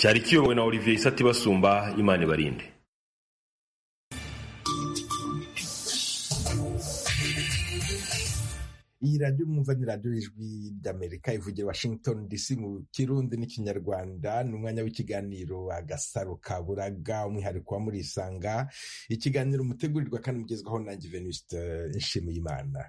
cyari kiyobowe na olivier isatibasumba imana ibarinde iyi radiyo mwumva ni radiyo y'ijwi ry'amerika ivugira washington dc mu kirundi n'ikinyarwanda ni umwanya w'ikiganiro agasaro ka buraga umwihariko wa murisanga ikiganiro mutegurirwa kandi mugezwaho nanjye venuste nshimiyimana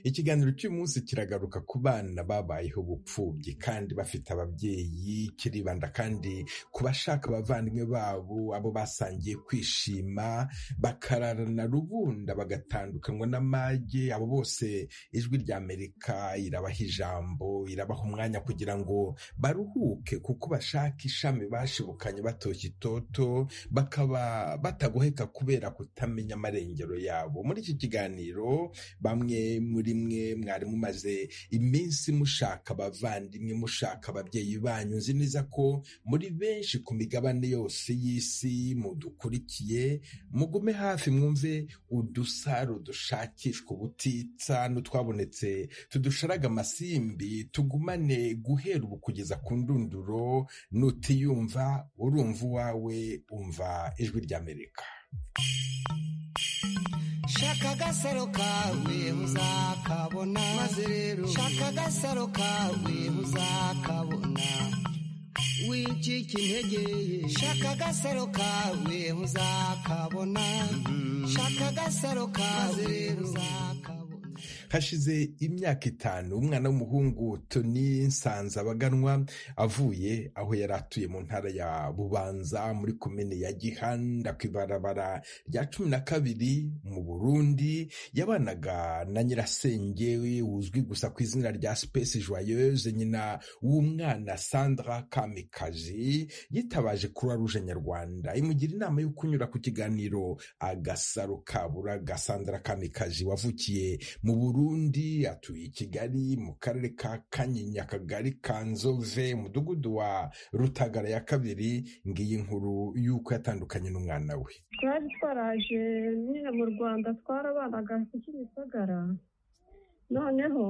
ikiganiro cy'umunsi kiragaruka ku bana babayeho ubupfubyi kandi bafite ababyeyi kiribanda kandi ku bashaka abavandimwe babo abo basangiye kwishima bakararana rubunda bagatandukanywa n'amage abo bose ijwi rya amerika irabaha ijambo irabaha umwanya kugira ngo baruhuke kuko bashaka ishami bashibukanye batoshye itoto bakaba batagoheka kubera kutamenya amarengero yabo muri iki kiganiro bamwe muri mwe mwari mumaze iminsi mushaka abavandimwe mushaka ababyeyi banyu nzi neza ko muri benshi ku migabane yose y'isi mudukurikiye mugume hafi mwumve udusaro dushakishwa ubutitsa n'utwabonetse tudusharaga amasimbi tugumane guhera ubu kugeza ku ndunduro nutiyumva urumva uwawe umva ijwi ry'amerika shaka agasaro kawe uzakabona maze rero shaka agasaro kawe uzakabona wicika intege shaka agasaro kawe uzakabona shaka agasaro kawe uzakabona hashize imyaka itanu umwana w'umuhungu toni nsanzabaganwa avuye aho yari atuye mu ntara ya bubanza muri komine ya gihanda ku ibarabara rya cumi na kabiri mu burundi yabanaga na nyirasenge uzwi gusa ku izina rya space joyeuse nyina w'umwana sandra kamikazi yitabaje croix rouge nyarwanda imugira inama yo kunyura ku kiganiro agasaro kaburaga sandra kamikazi wavukiye mu burundi atuye i kigali mu karere ka kanyinya akagari ka nzove umudugudu wa rutagara ya kabiri ngiyi nkuru y'uko yatandukanye n'umwana we twari twaraje nyine mu rwanda twarabanaga kimisagara noneho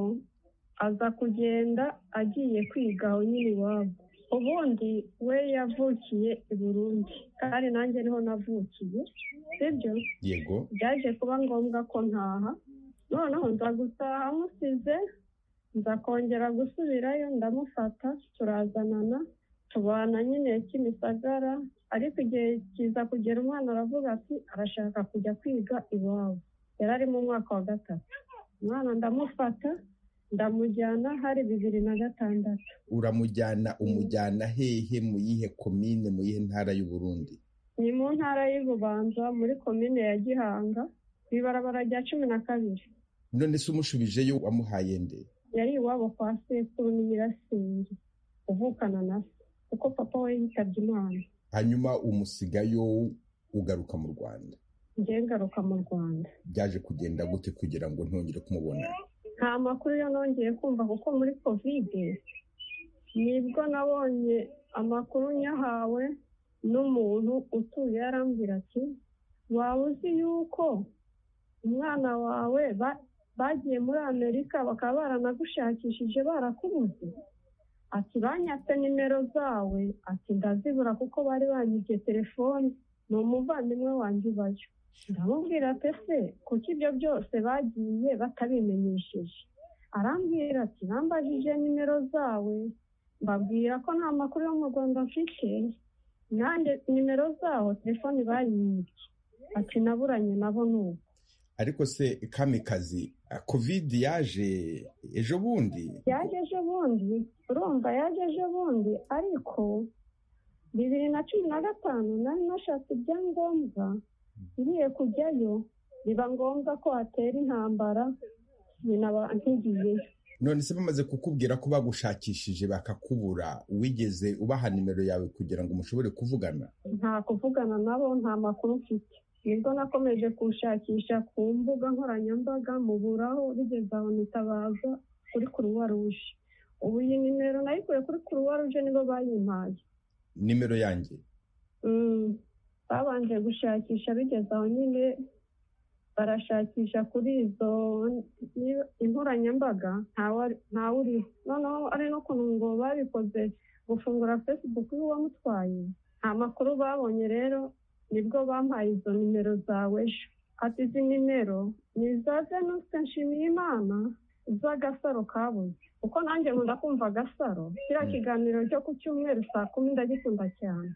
aza kugenda agiye kwiga aho nyine iwabo ubundi we yavukiye i burundi kandi nanjye niho navukiye sibyo yego byaje kuba ngombwa ko ntaha noneho nza gutaha amusize nza kongera gusubirayo ndamufata turazanana tubana nyine kimisagara ariko igihe kiza kugera umwana aravuga ati arashaka kujya kwiga iwabo yari ari mu mwaka wa gatatu umwana ndamufata ndamujyana hari bibiri na gatandatu uramujyana umujyana hehe mu yihe komine mu yihe ntara y'u burundi ni mu ntara y'ububanza muri komine ya gihanga ku ibarabara rya cumi na kabiri none se umushubijeyo wamuhaye nde yari iwabo kwa sekuru ni nyirasenge uvukana na se kuko papa we yitabye imana hanyuma umusigayo ugaruka mu rwanda njye ngaruka mu rwanda byaje kugenda gute kugira ngo ntongere kumubona nta makuru yo nongeye kumva kuko muri kovide nibwo nabonye amakuru nyahawe n'umuntu utuye yarambwira ati waba uzi yuko umwana wawe ba- bagiye muri amerika bakaba baranagushakishije barakubuze ati banyatse nimero zawe ati ndazibura kuko bari banyibye telefoni ni umuvandimwe wanjye ubayo ndamubwira ati ese kuko ibyo byose bagiye batabimenyesheje arambwira ati bambajije nimero zawe mbabwira ko nta makuru yo mu rwanda mfite nanjye nimero zaho telefoni banyibye ati naburanye nabo nubu ariko se kamikazi covid yaje ejo bundi yaje ejo bundi urumva yaje ejo bundi ariko bibiri na cumi na gatanu nari nashatse ibyangombwa ngiye kujyayo biba ngombwa ko hatera intambara binaba nkigiyeyo none se bamaze kukubwira ko bagushakishije bakakubura wigeze ubaha nimero yawe kugira ngo mushobore kuvugana nta kuvugana nabo nta makuru mfite nibwo nakomeje kushakisha ku mbuga nkoranyambaga muburaho bigeze aho nitabaza kuri kuruwa ruje ubu iyi nimero nayikuye kuri kuruwa ruje nibo bayimpaye nimero yanjye Mm, babanje gushakisha bigeze aho nyine barashakisha kuri izo inkoranyambaga ntawuriho noneho ari n'ukuntu ngo babikoze gufungura fesibuku y'uwamutwaye nta makuru babonye rero nibwo bampaye izo nimero zawe ejo ati izi nimero ni iza denise nshimiyimana z'agasaro kabuze kuko nanjye nkunda kumva agasaro kiriya kiganiro cyo ku cyumweru saa kumi ndagikunda cyane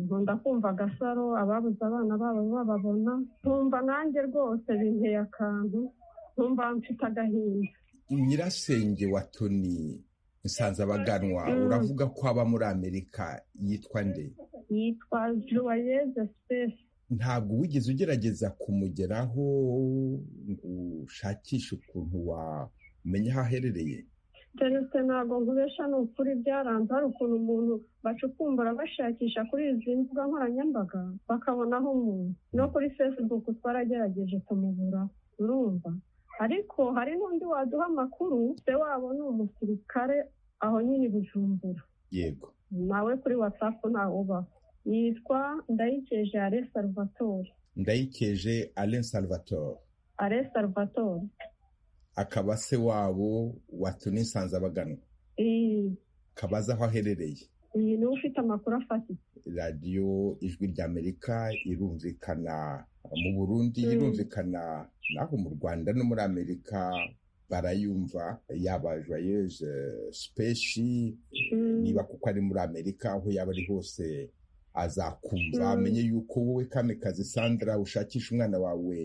nkunda kumva agasaro ababuze abana babo bababona nkumva nanjye rwose binteye akantu nkumva mfite agahinda nyirasenge wa toni nsanze abaganwa uravuga ko aba muri amerika yitwa nde yitwa joyeuse sipesi ntabwo wigeze ugerageza kumugeraho ngo ushakishe ukuntu wamenya aho aherereye terese ntabwo nkubesha ni ukuri byaranze hari ukuntu umuntu bacukumbura bashakisha kuri izi mbuga nkoranyambaga bakabonaho umuntu no kuri fesibuku twaragerageje kumubura urumva ariko hari n'undi waduha amakuru se wabo ni umusirikare aho nyine i bujumbura yego nawe kuri watsapu ntawe ubaho yitwa ndayikeje ale salvatore ndayikeje alain salvatore ale salvatore akaba se wabo watumye nsanze abaganwa kabaza aho aherereye iyi niwe ufite amakuru afatitse radiyo ijwi ry'amerika irumvikana mu burundi irumvikana naho mu rwanda no muri amerika barayumva yaba joyeuse sipeshi niba kuko ari muri amerika aho yaba ari hose azakumva amenye yuko wowe kamikazi sandra ushakisha umwana wawe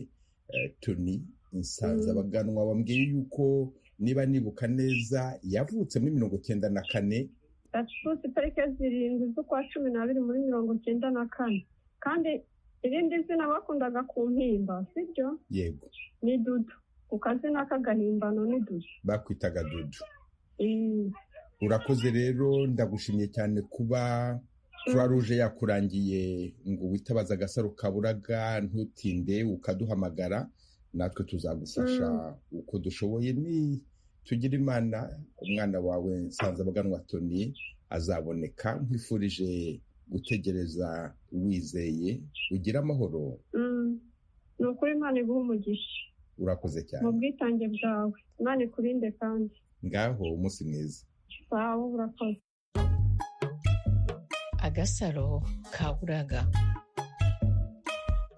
toni nsanze abaganwa bambwiye yuko niba nibuka neza yavutse muri mirongo cyenda na kane gatutsi tariki zirindwi z'ukwa cumi n'abiri muri mirongo cyenda na kane kandi irindi zina bakundaga ku mpimba sibyo yego ni dudu ku kazina k'agahimbano ni dudu bakwitaga dudu Mm, urakoze rero ndagushimye cyane kuba croix rouge yakurangiye ngo witabaze agasaro kaburaga ntutinde ukaduhamagara natwe tuzagufasha uko dushoboye ni tugira imana umwana wawe nsanze abaganwa toni azaboneka nkwifurije gutegereza wizeye ugira amahoro mm. ni ukuri imana iguha umugisha urakoze mu cyane bwitange bwawe imana ikurinde kandi ngaho umunsi mwiza sawa urakoze agasaro kaburaga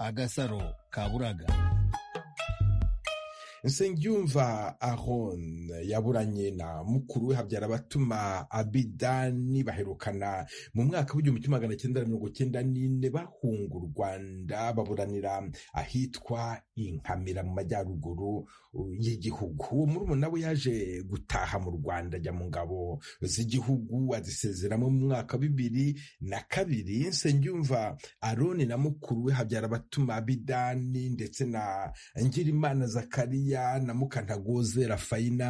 agasaro kaburaga nsengiyumva aron yaburanye na mukuru we habyara abatuma abidani baherukana mu mwaka w'igihumbi kimwe magana cyenda na mirongo cyenda n'ine bahunga u rwanda baburanira ahitwa inkamira mu majyaruguru y'igihugu uwo murumuna we yaje gutaha mu rwanda ajya mu ngabo z'igihugu azisezeramo mu mwaka wa bibiri na kabiri nsengiyumva aroni na mukuru we habyara abatuma abidani ndetse na Ngirimana Zakariya na Mukantagoze Rafayina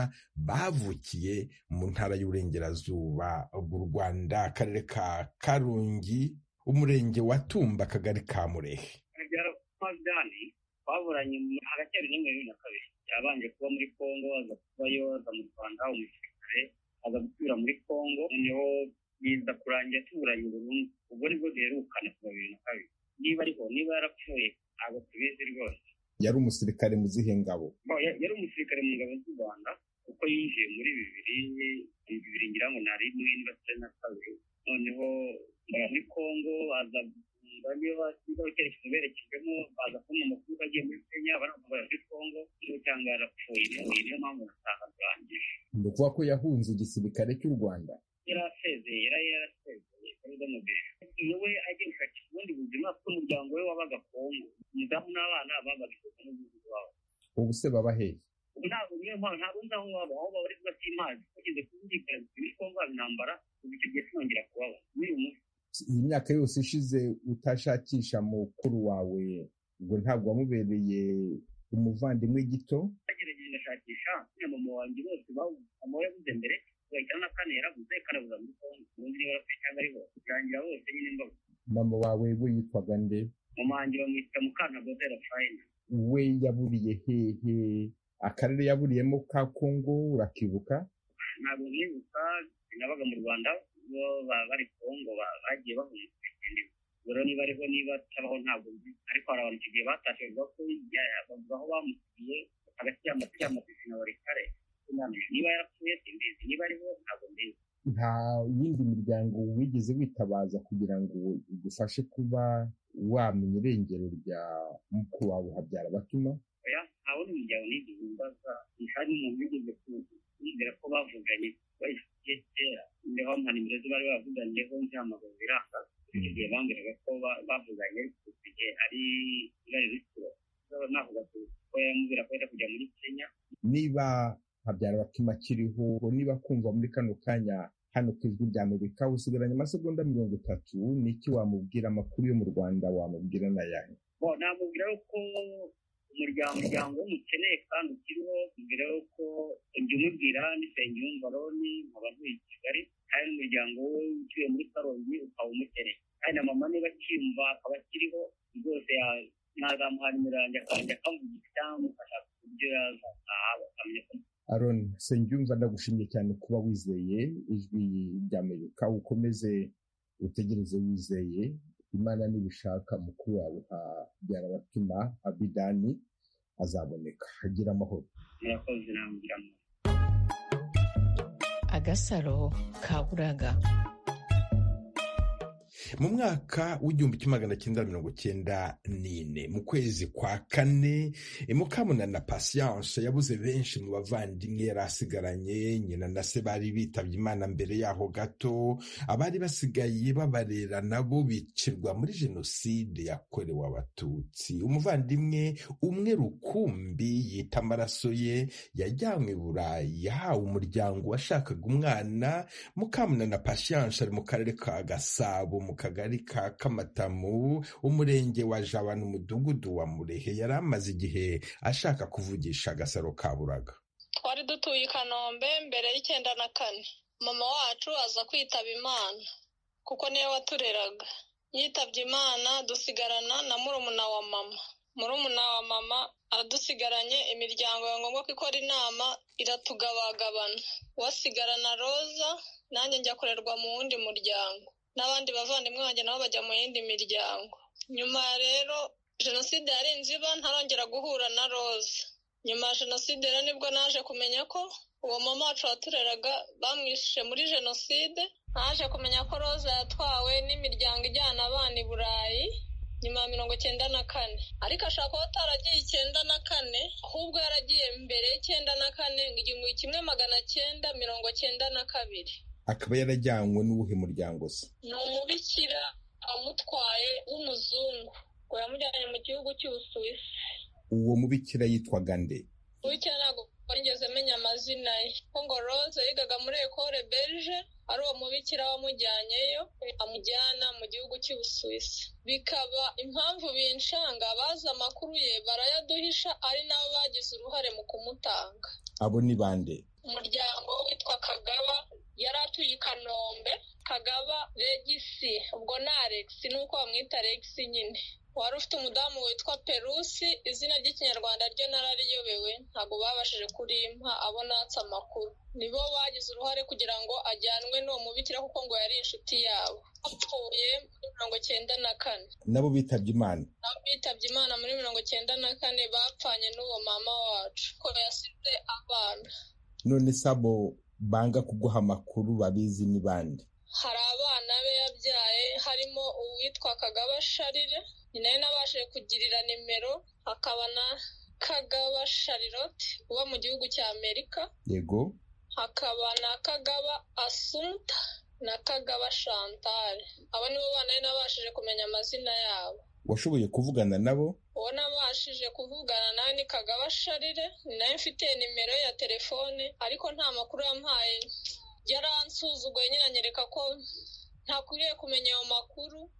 bavukiye mu ntara y'uburengerazuba bw'u Rwanda akarere ka Karongi umurenge wa Tumba akagari ka Murehe akagera kwa Zidane baburanye mu- hagati ya bibiri na bibiri na kabiri yabanje kuba muri Congo aza kubayo aza mu Rwanda umusirikare aza gusubira muri Congo noneho biza kurangira tuburanye burundu ubwo nibwo duherukana kuva bibiri na kabiri niba ariho niba yarapfuye ntabwo tubizi rwose yari umusirikare mu zihe ngabo Bo, ya- yari umusirikare mu ngabo z'u Rwanda kuko yinjiye muri bibiri bibiri ngira ngo nari mwenda cyenda na kabiri noneho ajya muri Congo aza bamwe basiga icyerekezo berekejwemo baza kubona amakuru bagiye muri kenya baramubara muri congo niyo cyangwa yarapfuye niyo mpamvu nataha bwanjye ni ukuvuga ko yahunze igisirikare cy'u Rwanda yari asezeye yari yarasezeye yari igamubiri iyo we agiye gushakisha ubundi buzima kuko umuryango we wabaga congo umudamu n'abana babaga igihugu n'umudugudu wabo ubu se baba hehe ubu ntabwo niyo mpamvu ntabwo nzi aho waba aho baba ariko batimazi bageze kuzirikana muri congo haba intambara ubu icyo gihe tunongera kubaba n'uyu munsi iyi myaka yose ishize utashakisha mukuru wawe ngo ntabwo wamubereye umuvandimwe gito bagerageje ngashakisha none mama wanjye bose babuze mama we yabuze mbere bagahita na kane yarabuze kane abuza muri kongo ubundi niba yarapfuye cyangwa ariho birangira bose nyine mbabuze mama wawe we yitwaga nde mama wanjye bamwita mukantagoze rafayina we yaburiye hehe akarere yaburiyemo ka kongo urakibuka ntabwo mwibuka sinabaga mu rwanda bo baba bari kongo ba- bagiye bahunga rero niba ariho niba atabaho ntabwo nzi ariko hari abantu icyo gihe batashye bavuga ko bavuga aho bamusigiye hagati y'amapiki y'amapiki na buri kare niba yarapfuye simbizi niba ariho ntabwo mbizi nta yindi miryango wigeze witabaza kugira ngo igufashe kuba wamenya irengero rya mukuru wawe habyara batuma oya nta wundi muryango nigeze mbaza hari umuntu wigeze kumvira ko bavuganye bayifitiye kera ndeho nta nimero ze bari bavuganiyeho ntihamagaye biranga icyo gihe bambwiraga ko ba- bavuganye ariko icyo gihe ari ibara rikuru navuga ko yamubwira ko yenda kujya muri kenya niba habyara batuma akiriho niba kumva muri kano kanya hano ku ijwi rya amerika usigaranye amasegonda mirongo itatu ni iki wamubwira amakuru yo mu rwanda wamubwira na yahe Bo, namubwira ko umuryango umuryango mukeneye kandi ukiriho mbere yuko jya umubwira n'isenge yumva roni nkaba ntuye i kigali kandi n'umuryango we utuye muri karongi ukaba umukeneye kandi na mama niba akiyumva akaba akiriho rwose ya- nazamuha nimero yanjye akajya akamuvugisha cyangwa amufasha ku buryo yazataha bakamenya ko aron sengyumva ndagushimye cyane kuba wizeye ijwi rya amerika ukomeze utegereze wizeye imana nibishaka mukuru wawe habyara batuma abidani azaboneka agira amahoro murakoze nambwira mu agasaro kaburaga mu mwaka w'igihumbi kimwe magana cyenda mirongo cyenda n'ine mu kwezi kwa kane eh, mukamunana patience yabuze benshi mu bavandimwe yari asigaranye nyina na se bari bitabye imana mbere yaho gato abari basigaye babarera nabo bicirwa muri jenoside yakorewe abatutsi umuvandimwe umwe rukumbi yita amaraso ye yajyanywe i burayi yahawe umuryango washakaga umwana mukamunana pasiyanse ari mu karere ka gasabo mu kagari ka kamatamu umurenge wa jabana umudugudu wa murehe yari amaze igihe ashaka kuvugisha agasaro ka buraga twari dutuye i kanombe mbere y'icyenda na kane mama wacu aza kwitaba imana kuko niwe watureraga yitabye imana dusigarana na murumuna wa mama murumuna wa mama adusigaranye imiryango ya ngombwa ko ikora inama iratugabagabana wasigarana roza nanjye njya kurerwa mu wundi muryango n'abandi bavandimwe banjye nabo bajya mu yindi miryango nyuma rero jenoside yarenze iba ntarongera guhura na roza nyuma ya jenoside rero nibwo naje kumenya ko uwo mama wacu watureraga bamwishe muri jenoside naje kumenya ko roza yatwawe n'imiryango ijyana abana i burayi nyuma ya mirongo icyenda na kane ariko ashobora kuba ataragiye icyenda na kane ahubwo yaragiye mbere y'icyenda na kane ngo igihumbi kimwe magana cyenda mirongo cyenda na kabiri akaba yarajyanywe n'uwuhe muryango se ni umubikira amutwaye w'umuzungu ngo yamujyanye mu gihugu cy'ubusuwisi uwo mubikira yitwaga nde Bukeye ntabwo nigeze menya amazina ye kuko ngo Rose yigaga muri ekore berge ari uwo mubikira wamujyanyeyo amujyana mu gihugu cy'ubusuwisi bikaba impamvu binshanga bazi amakuru ye barayaduhisha ari nabo bagize uruhare mu kumutanga abo ni bande umuryango witwa kagaba yari atuye i kanombe kagaba regisi ubwo ni alex nuko bamwita alex nyine wari ufite umudamu witwa perusi izina ry'ikinyarwanda ryo narariyobewe ntabwo babashije kurimpa abo natse amakuru nibo bagize uruhare kugira ngo ajyanwe n'uwo mubikira kuko ngo yari inshuti yabo bapfuye muri mirongo cyenda na kane nabo bitabye imana nabo bitabye imana muri mirongo cyenda na kane bapfanye n'uwo mama wacu ko yasize abana none se abo banga kuguha amakuru babizi ni bande hari abana be yabyaye harimo uwitwa kagaba sharire nyina we nabashije kugirira nimero hakaba na kagaba sharirote uba mu gihugu cya amerika yego hakaba na kagaba asumta na kagaba chantal abo nibo bana be nabashije kumenya amazina yabo washoboye kuvugana nabo uwo nabashije kuvugana nawe ni kagaba sharire ni nawe mfite nimero ya telefone ariko nta makuru yampaye yaransuzuguye nyine anyereka ko ntakwiriye kumenya ayo makuru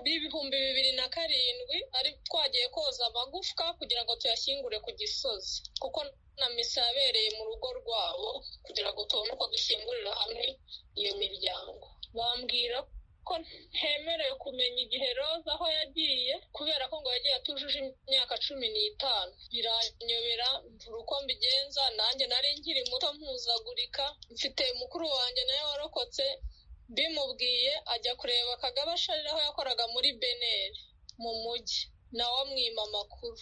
b'ibihumbi bibiri na karindwi ari twagiye koza amagufwa kugira ngo tuyashyingure ku gisozi kuko na misa yabereye mu rugo rwabo kugira ngo tubone uko dushyingurira hamwe iyo miryango bambwira ko ntemerewe kumenya igihe roza aho yagiye kubera ko ngo yagiye atujuje imyaka cumi n'itanu biranyobera mvura uko mbigenza nanjye nari nkiri muto mpuzagurika mfite mukuru wanjye nawe warokotse bimubwiye ajya kureba kagaba sharira aho yakoraga muri beneri mu mujyi nawe amwima amakuru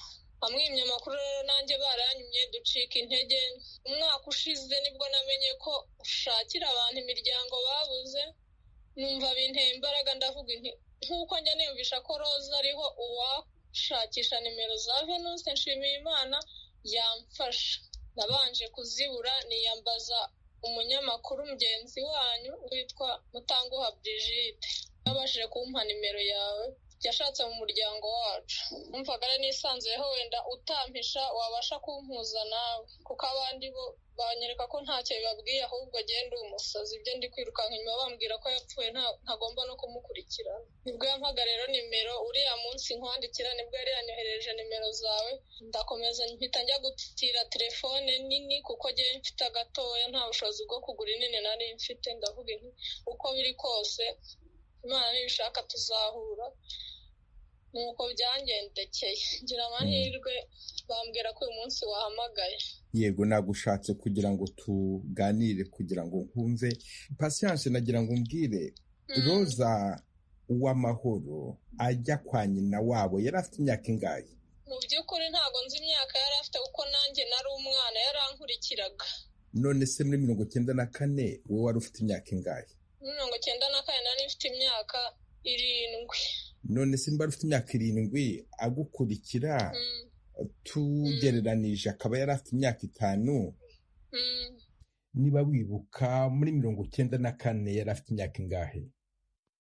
amwimye amakuru rero nanjye barayanyumye ducika intege umwaka ushize nibwo namenye ko ushakira abantu imiryango babuze numva binteye imbaraga ndavuga inti nk'uko njya niyumvisha ko roza ariho uwashakisha nimero za venuste nshimiye imana yamfasha nabanje kuzibura niyambaza umunyamakuru mugenzi wanyu witwa mutanguha brigide yabashije kumpa nimero yawe yashatse mu muryango wacu numvaga ari nisanzuyeho wenda utampisha wabasha kumpuza nawe kuko abandi bo banyereka ko ntacyo bibabwiye ahubwo agenda umusazi ibyo ndi kwirukanka inyuma bambwira ko yapfuye nta- ntagomba no kumukurikirana nibwo yampaga rero nimero uriya munsi nkwandikira nibwo yari yanyohereje nimero zawe ndakomeza mpita njya gutira telefone nini kuko njyewe mfite agatoya nta bushobozi bwo kugura inini nari mfite ndavuga nti uko biri kose imana nibishaka tuzahura nuko byangendekeye ngira amahirwe bambwira ko uyu munsi wahamagaye yego nagushatse kugira ngo tuganire kugira ngo nkumve pasiyanse nagira ngo umbwire Mm. roza uw'amahoro ajya kwa nyina wabo yari afite imyaka ingahe mu by'ukuri ntabwo nzi imyaka yari afite kuko nanjye nari umwana yarankurikiraga none se muri mirongo icyenda na kane wowe wari ufite imyaka ingahe Muri mirongo cyenda na kane nari mfite imyaka irindwi none se niba ufite imyaka irindwi agukurikira Mm, tugereranije akaba yari afite imyaka itanu mm. niba wibuka muri mirongo icyenda na kane yari afite imyaka ingahe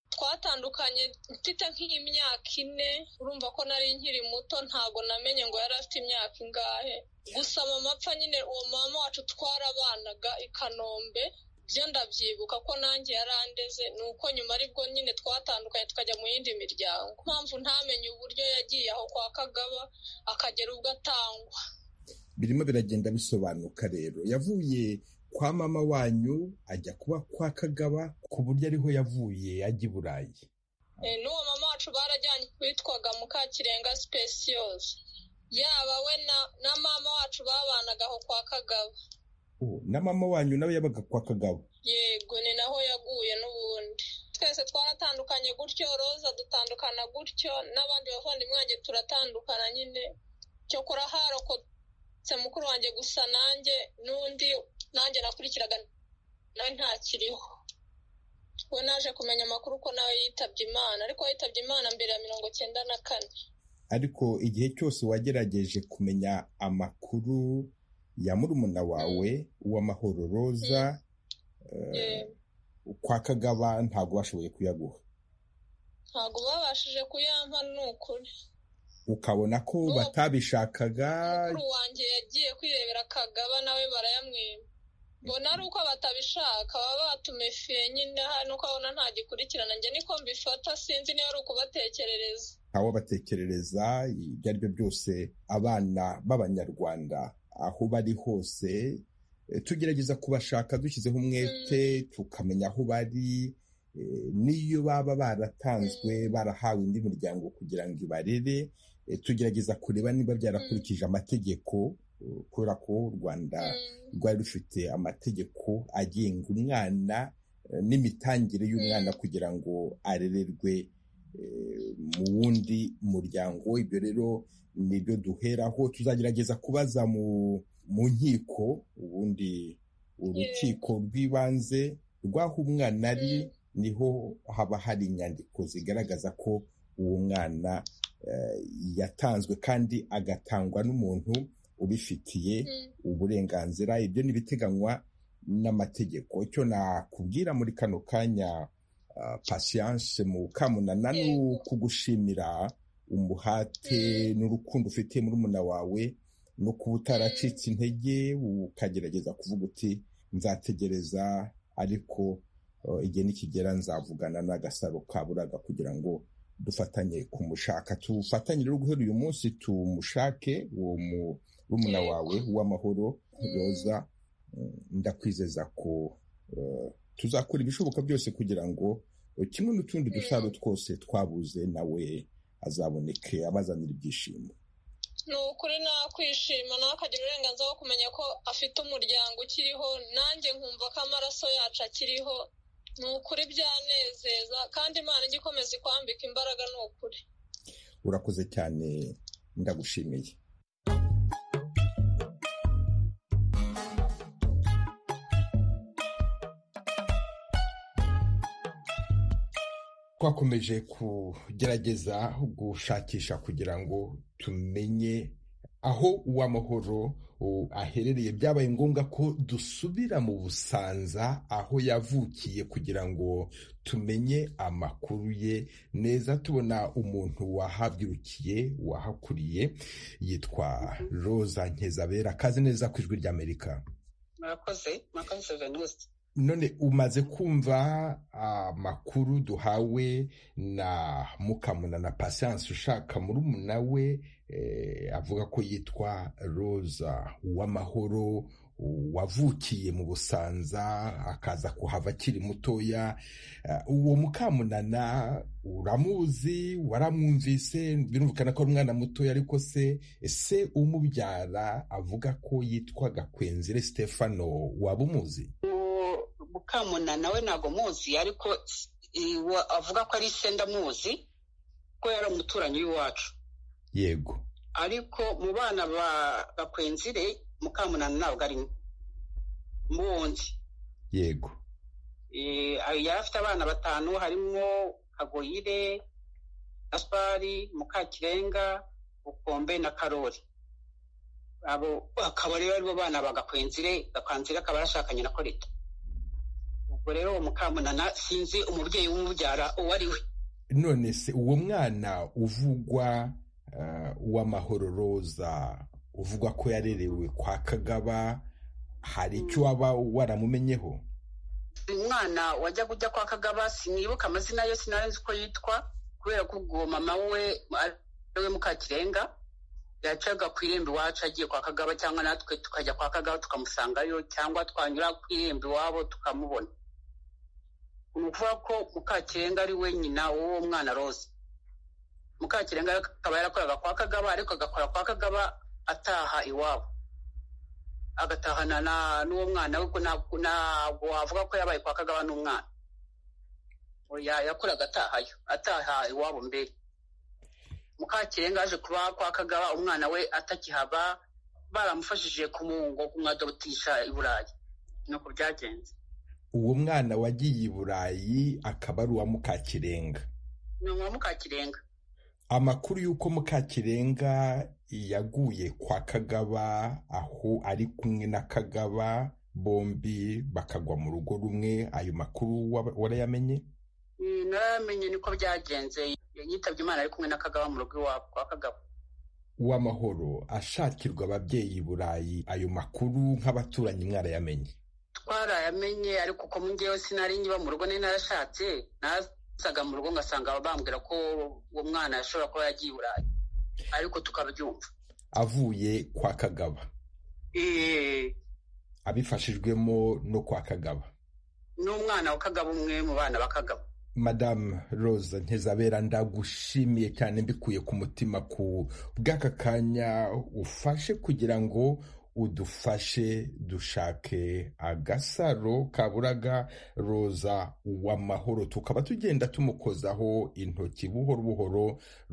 twatandukanye mfite nk'imyaka ine urumva ko nari nkiri muto ntabwo namenye ngo yari afite imyaka ingahe gusa mama apfa nyine uwo mama wacu twarabanaga i kanombe byo ndabyibuka ko nanjye yarandeze ni uko nyuma aribwo nyine twatandukanye tukajya mu yindi miryango mpamvu ntamenye uburyo yagiye aho kwa kagaba akagera ubwo atangwa birimo biragenda bisobanuka rero yavuye kwa mama wanyu ajya kuba kwa kagaba ku buryo ariho yavuye ajya i burayi Eh, n'uwo mama wacu barajyanye witwaga mukakirenga sipesiyozi yaba we na- na mama wacu babanaga aho kwa kagaba Oh, na mama wanyu nawe yabaga kwa kagabo yego ni naho yaguye n'ubundi twese twaratandukanye gutyo roza dutandukana gutyo n'abandi bavandimwe wanjye turatandukana nyine cyokora harokotse mukuru wanjye gusa nanjye n'undi nanjye nakurikiraga nawe ntakiriho we naje kumenya amakuru ko nawe yitabye imana ariko yitabye imana mbere ya mirongo cyenda na kane ariko igihe cyose wagerageje kumenya amakuru ya murumuna wawe uw'amahoro roza eh, Yego. kwa kagaba ntabwo bashoboye kuyaguha ntabwo babashije kuyampa ni ukuri ukabona ko Uwo- batabishakaga mukuru wanjye yagiye kwirebera kagaba nawe barayamwima mbona ari uko batabishaka baba batumefiye nyine hari nuko abona ntagikurikirana njye niko mbifata sinzi niba ari ukubatekerereza ntawabatekerereza ibyo ari byo byose abana b'abanyarwanda aho bari hose eh, tugerageza kubashaka dushyizeho umwete tukamenya aho bari eh, n'iyo baba baratanzwe barahawe indi miryango kugira ngo ibarere eh, tugerageza kureba niba byarakurikije amategeko eh, kubera ko u rwanda Mm, rwari rufite amategeko agenga umwana eh, n'imitangire y'umwana kugira ngo arererwe eh, mu wundi muryango ibyo rero nibyo duheraho tuzagerageza kubaza mu mu nkiko ubundi urukiko rw'ibanze rw'aho umwana ari Mm. niho haba hari inyandiko zigaragaza ko uwo mwana eh, yatanzwe kandi agatangwa n'umuntu ubifitiye mm. uburenganzira ibyo ni ibiteganywa n'amategeko icyo nakubwira muri kano kanya ah, pasiyanse mu kamunana ni Yego. ukugushimira umuhate Mm. n'urukundo ufite murumuna wawe no kuba utaracitse intege ukagerageza kuvuga uti nzategereza ariko ah, igihe nikigera nzavugana n'agasaro kaburaga kugira ngo dufatanye kumushaka tufatanye rero guhera uyu munsi tumushake uwo mu murumuna Yego. wawe w'amahoro Mm. roza mm, ndakwizeza ko eh, tuzakora ibishoboka byose kugira ngo eh, kimwe n'utundi Mm. dusaro twose twabuze nawe azaboneke abazanira ibyishimo ni ukuri nakwishima nawe akagira uburenganzira bwo kumenya ko afite umuryango ukiriho nanjye nkumva ko amaraso yacu akiriho ni ukuri byanezeza kandi imana ijya ikomeza ikwambika imbaraga ni ukuri urakoze cyane ndagushimiye twakomeje kugerageza gushakisha kugira ngo tumenye aho uw'amahoro aherereye byabaye ngombwa ko dusubira mu busanza aho yavukiye kugira ngo tumenye amakuru ye neza tubona umuntu wahabyirukiye wahakuriye yitwa roza nkezabera kazi neza ku ijwi ry'amerika murakoze murakoze veniste none umaze kumva amakuru duhawe na mukamuna na pasiyanse ushaka muri umuna we avuga ko yitwa roza uw'amahoro wavukiye mu busanza akaza kuhava akiri mutoya uwo mukamunana uramuzi waramwumvise birumvikana ko ari umwana mutoya ariko se ese umubyara avuga ko yitwaga kwenzire stefano waba umuzi mukamuna nawe ntabwo muzi ariko avuga ko ari isenda muzi ko yari umuturanyi w'iwacu yego ariko mu bana bakwenzire mukamunana ntabwo arimo muwundi yego yari afite abana batanu harimo kagoyire gaspari mukakirenga bukombe na karori abo akaba rero aribo bana bagakwenzire gakwenzire akaba yashakanye na korita ubwo rero uwo mukamunana sinzi umubyeyi w'umubyara uwo ari we none se uwo mwana uvugwa uw'amahoro roza uvuga ko yarerewe kwa kagaba hari icyo waba waramumenyeho umwana wajya kujya kwa kagaba sinibuka amazina ye sinarenze uko yitwa kubera ko ubwo mama we ariwe mukakirenga yacaga ku irembo iwacu agiye kwa kagaba cyangwa natwe tukajya kwa kagaba tukamusangayo cyangwa twanyura ku irembo iwabo tukamubona ni ukuvuga ko mukakirenga ari we nyina w'uwo mwana rose mukakirenga akaba yarakoraga kwa kagaba ariko agakora kwa kagaba ataha iwabo agatahana n'uwo mwana we ntabwo wavuga ko yabaye kwa kagaba n'umwana yakoraga atahayo ataha iwabo mbere mukakirenga aje kuba kwa kagaba umwana we atakihaba baramufashije kumuhungo kumwadobotisha i burayi nuko byagenze uwo mwana wagiye i burayi akaba ari uwa mukakirenga ni uwa mukakirenga amakuru y'uko mukakirenga yaguye kwa kagaba aho ari kumwe na kagaba bombi bakagwa mu rugo rumwe ayo makuru warayamenye naramenye niko byagenze yitabye imana ari kumwe na kagaba mu rugo iwabo kwa kagaba w'amahoro ashakirwa ababyeyi i burayi ayo makuru nk'abaturanyi mwarayamenye twarayamenye ariko uko ngewe sinari nyiba mu rugo nari narashatse nasaga mu rugo ngasanga bambwira ko uwo mwana ashobora kuba yagiye i burayi ariko tukabyumva avuye kwa kagaba abifashijwemo no kwa kagaba n'umwana wa kagaba umwe mu bana ba kagaba madamu rose ntizabera ndagushimiye cyane mbikuye ku mutima ku bw'aka kanya ufashe kugira ngo udufashe dushake agasaro kaburaga roza uw'amahoro tukaba tugenda tumukozaho intoki buhoro buhoro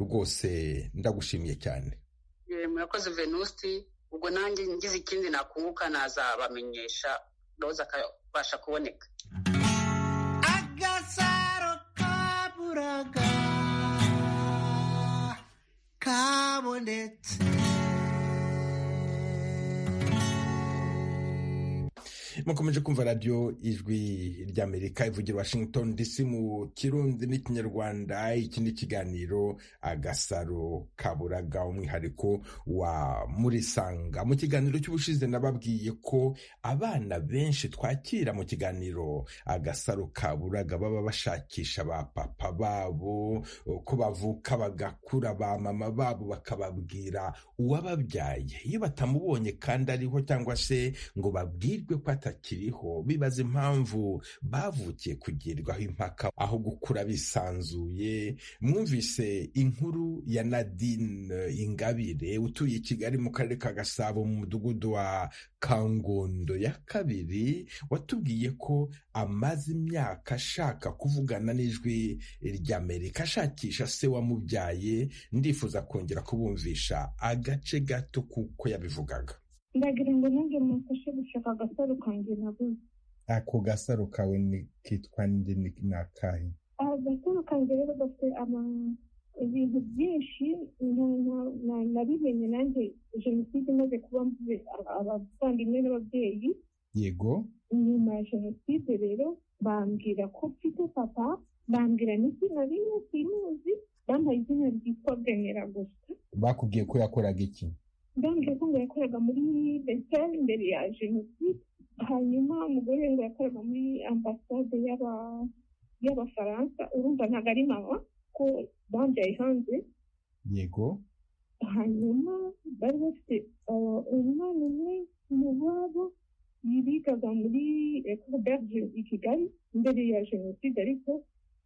rwose ndagushimiye cyane murakoze venusi ubwo nanjye ngize ikindi nakunguka nazabamenyesha roza akabasha kuboneka kabonetse mukomeje kumva radiyo ijwi ry'amerika ivugira washington dc mu kirundi n'ikinyarwanda iki ni ikiganiro agasaro kaburaga umwihariko wa murisanga mu kiganiro cy'ubushize nababwiye ko abana benshi twakira mu kiganiro agasaro kaburaga baba bashakisha ba papa babo ko bavuka bagakura ba mama babo bakababwira uwababyaye iyo batamubonye kandi ariho cyangwa se ngo babwirwe ko atari bakiriho bibaza impamvu bavukiye kugirirwaho impaka aho gukura bisanzuye mwumvise inkuru ya nadine ingabire utuye i kigali mu karere ka gasabo mu mudugudu wa kangondo ya kabiri watubwiye ko amaze imyaka ashaka kuvugana n'ijwi ry'amerika ashakisha se wamubyaye ndifuza kongera kubumvisha agace gato kuko yabivugaga ndagira ngo nanjye mufashe gushaka agasaro kanjye nabuze ako gasaro kawe ni kitwa ndi ni ni akahe agasaro kanjye rero gafite ama- ibintu byinshi na- na- na- nabimenye nanjye jenoside imaze kuba mvuze aba- abavandimwe n'ababyeyi yego nyuma ya jenoside rero bambwira ko mfite papa bambwira n'izina rimwe simuzi bampaye izina ryitwa bwenera gusa bakubwiye ko yakoraga iki ndambwira ko ngo yakoraga muri besitari imbere ya jenoside hanyuma umugore we ngo yakoraga muri ambasade y'aba- y'abafaransa urumva ntabwo ari mama ko bambyaye hanze yego hanyuma bari bafite uh, umwana umwe mu babo yibigaga muri ecole d'arge i kigali mbere ya jenoside ariko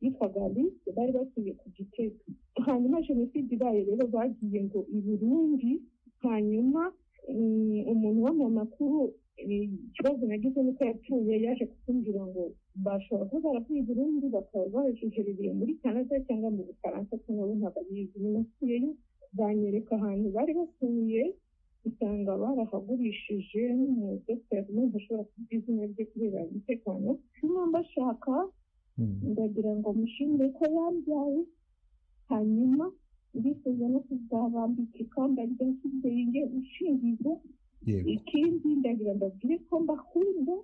yitwaga alice bari batuye ku gitega hanyuma jenoside ibaye rero bagiye ngo i burundi hanyuma mm, umuntu w'amakuru ikibazo nagize ni uko yapfuye yaje kutumbwira ngo bashobora kuba baravuye i burundi bakaba bajujerereye muri canada cyangwa mu bufaransa cyangwa bo ntabwo abizi nyuma atuyeyo banyereka ahantu bari batuye usanga barahagurishije n'umudogiteri n'ubu ashobora kuvuga izina rye kubera umutekano niba mbashaka ndagira ngo mushimire ko yambyaye hanyuma ndifuza no kuzabambika ikamba rya kibyeyi ngiye gushingiza yego ikindi ndagira ndabwire ko mbakunda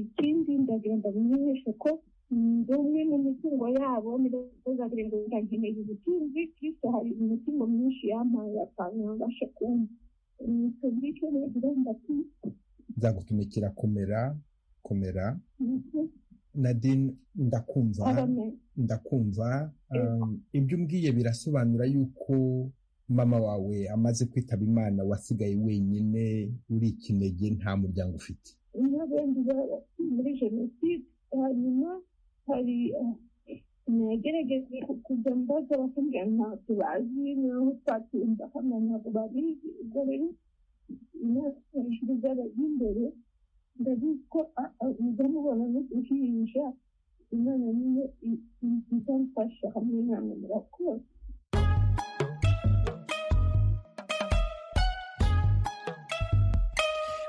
ikindi ndagira ndabamenyeshe ko ndi umwe mu mitungo yabo ntibazagira ngo ndankeneye ubutunzi kristo hari imitungo myinshi yampaye akantu babasha kumva tubwire icyo nagira ndatuye nzagutumikira komera komera nadine ndakumva aramenya ndakumva Yego. um, ibyo umbwiye birasobanura yuko mama wawe amaze kwitaba imana wasigaye wenyine uri ikinege nta muryango ufite n'abenshi barapfuye muri jenoside hanyuma hari eh, nagerageje kujya mbaza bakambwira ntabwo bazi naho twatumva hano ntabwo babizi ubwo rero imyaka hejuru z'abajya imbere ndabizi ko a- a- mujya mubona n'uduhinja imana niyo i- i- izamfasha hamwe namwe murakoze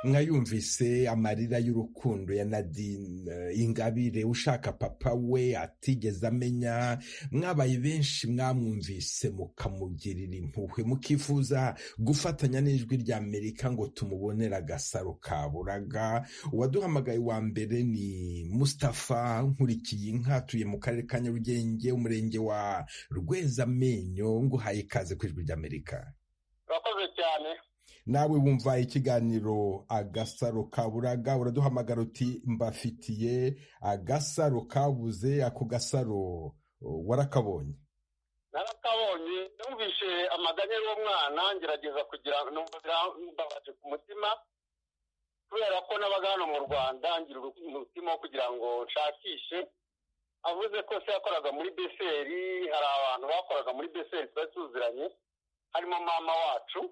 mwayumvise amarira y'urukundo ya nadine eh, ingabire ushaka papa we atigeze amenya mwabaye benshi mwamwumvise mukamugirira impuhwe mukifuza gufatanya n'ijwi rya amerika ngo tumubonere agasaro kaburaga uwaduhamagaye wa mbere ni mustapha nkurikiye inka atuye mu karere ka nyarugenge umurenge wa rwezamenyo nguhaye ikaze ku ijwi rya amerika urakoze cyane nawe wumva ikiganiro agasaro kaburaga uraduhamagara uti mbafitiye agasaro kabuze ako gasaro o, warakabonye narakabonye numvishe amaganya y'uwo mwana ngerageza kugira numva birambabaje ku mutima kubera ko n'abaga hano mu rwanda ngira uruku- umutima wo kugira ngo nshakishe avuze ko se yakoraga muri beseri hari abantu bakoraga muri beseri twari tuziranye harimo mama wacu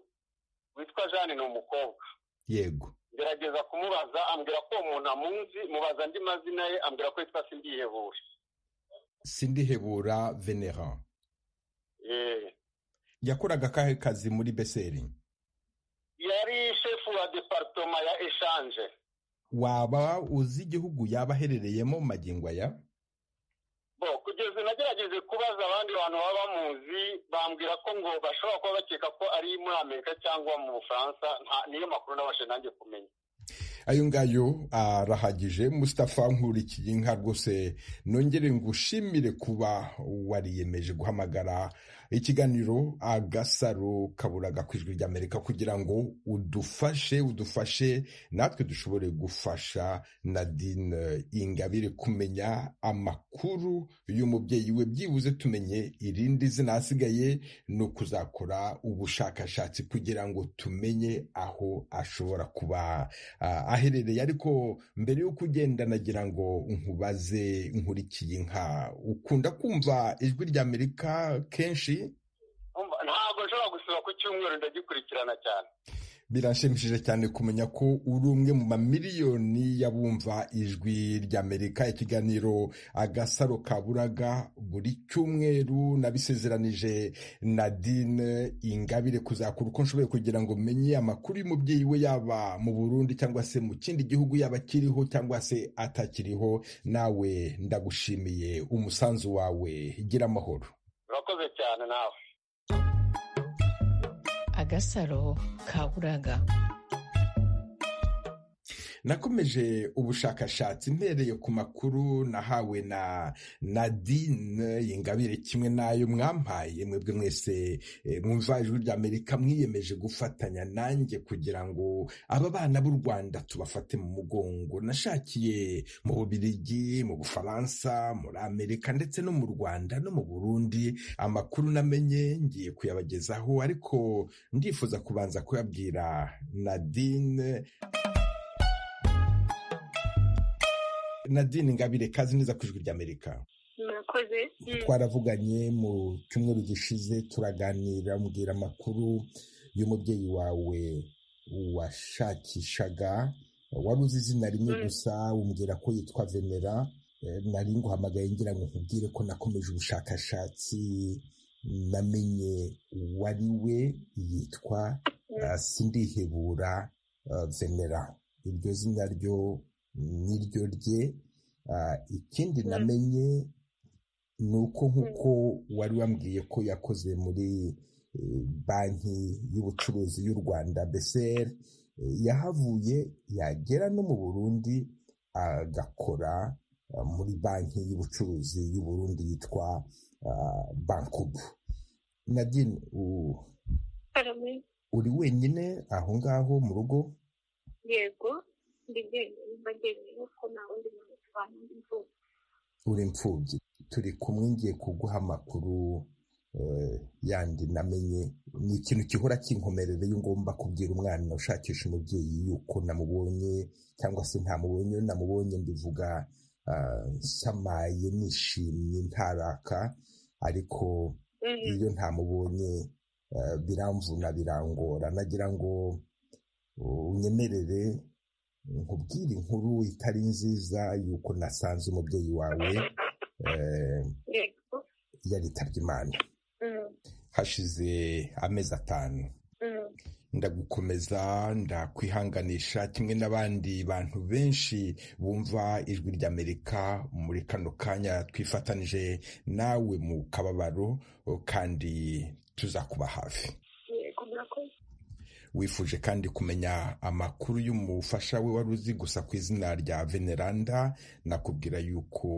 witwa jane ni umukobwa yego ngerageza kumubaza ambwira ko uwo muntu amunzi mubaza andi mazina ye ambwira ko yitwa sindihebure sindihebura veneran yeee yakoraga akahe kazi muri beseri yari shefu wa departoma ya eshanje waba uzi igihugu yaba aherereyemo mu magingo aya bo kugeza nagerageje kubaza abandi bantu baba bamuzi bambwira ko ngo bashobora kuba bakeka ko ari muri amerika cyangwa mu bufaransa nta- niyo makuru nabashe nanjye kumenya ayo ngayo arahagije mustapha nkurikiye inka rwose nongere ngushimire kuba wariyemeje guhamagara ikiganiro agasaro kaburaga ku ijwi ry'amerika kugira ngo udufashe udufashe natwe dushobore gufasha nadine ingabire kumenya amakuru y'umubyeyi we byibuze tumenye irindi zina hasigaye ni ukuzakora ubushakashatsi kugira ngo tumenye aho ashobora kuba ah, aherereye ariko mbere y'uko ugenda nagira ngo nkubaze nkurikiye nka ukunda kumva ijwi ry'amerika kenshi ntabwo nshobora gusura ku cyumweru ndagikurikirana cyane birashimishije cyane kumenya ko uri umwe mu mamiliyoni y'abumva ijwi ry'amerika ikiganiro agasaro kaburaga buri cyumweru nabisezeranije nadine ingabire kuzakora uko nshoboye kugira ngo menye amakuru y'umubyeyi we yaba mu burundi cyangwa se mu kindi gihugu yaba akiriho cyangwa se atakiriho nawe ndagushimiye umusanzu wawe gira amahoro urakoze cyane nawe agasaro kaburaga nakomeje ubushakashatsi mpereye ku makuru nahawe na nadine ingabire kimwe n'ayo mwampaye mwebwe mwese mwumva ijwi ry'amerika mwiyemeje gufatanya nanjye kugira ngo aba bana b'u rwanda tubafate mu mugongo nashakiye mu bubirigi mu bufaransa muri amerika ndetse no mu rwanda no mu burundi amakuru namenye ngiye kuyabagezaho ariko ndifuza kubanza kuyabwira nadine nadine ngabire kazi neza ku ijwi ry'amerika murakoze twaravuganye mu cyumweru gishize turaganira mbwira amakuru y'umubyeyi wawe washakishaga wari uzi izina rimwe gusa umbwira ko yitwa venera nari nguhamagaye ngira ngo nkubwire ko nakomeje ubushakashatsi namenye wari we yitwa sindihebura venera iryo zina ryo niryo rye ikindi namenye ni uko nk'uko wari wambwiye ko yakoze muri banki y'ubucuruzi y'u rwanda beseri yahavuye yagera no mu burundi agakora muri banki y'ubucuruzi y'u Burundi yitwa bankubu nadine uri wenyine aho ngaho mu rugo yego uri imfubyi turi kumwe ngiye kuguha amakuru yandi namenye ni ikintu gihora kinkomerera iyo ngomba kubwira umwana ushakisha umubyeyi yuko namubonye cyangwa se ntamubonye namubonye mbivuga nsamaye nishimye ntaraka ariko iyo ntamubonye biramvuna birangora nagira ngo unyemerere nkubwire inkuru itari nziza yuko nasanze umubyeyi wawe yaritabye imana hashize amezi atanu ndagukomeza ndakwihanganisha kimwe n'abandi bantu benshi bumva ijwi ry'amerika muri kano kanya twifatanije nawe mu kababaro kandi tuzakuba hafi wifuje kandi kumenya amakuru y'umufasha we wari uzi gusa ku izina rya veneranda nakubwira yuko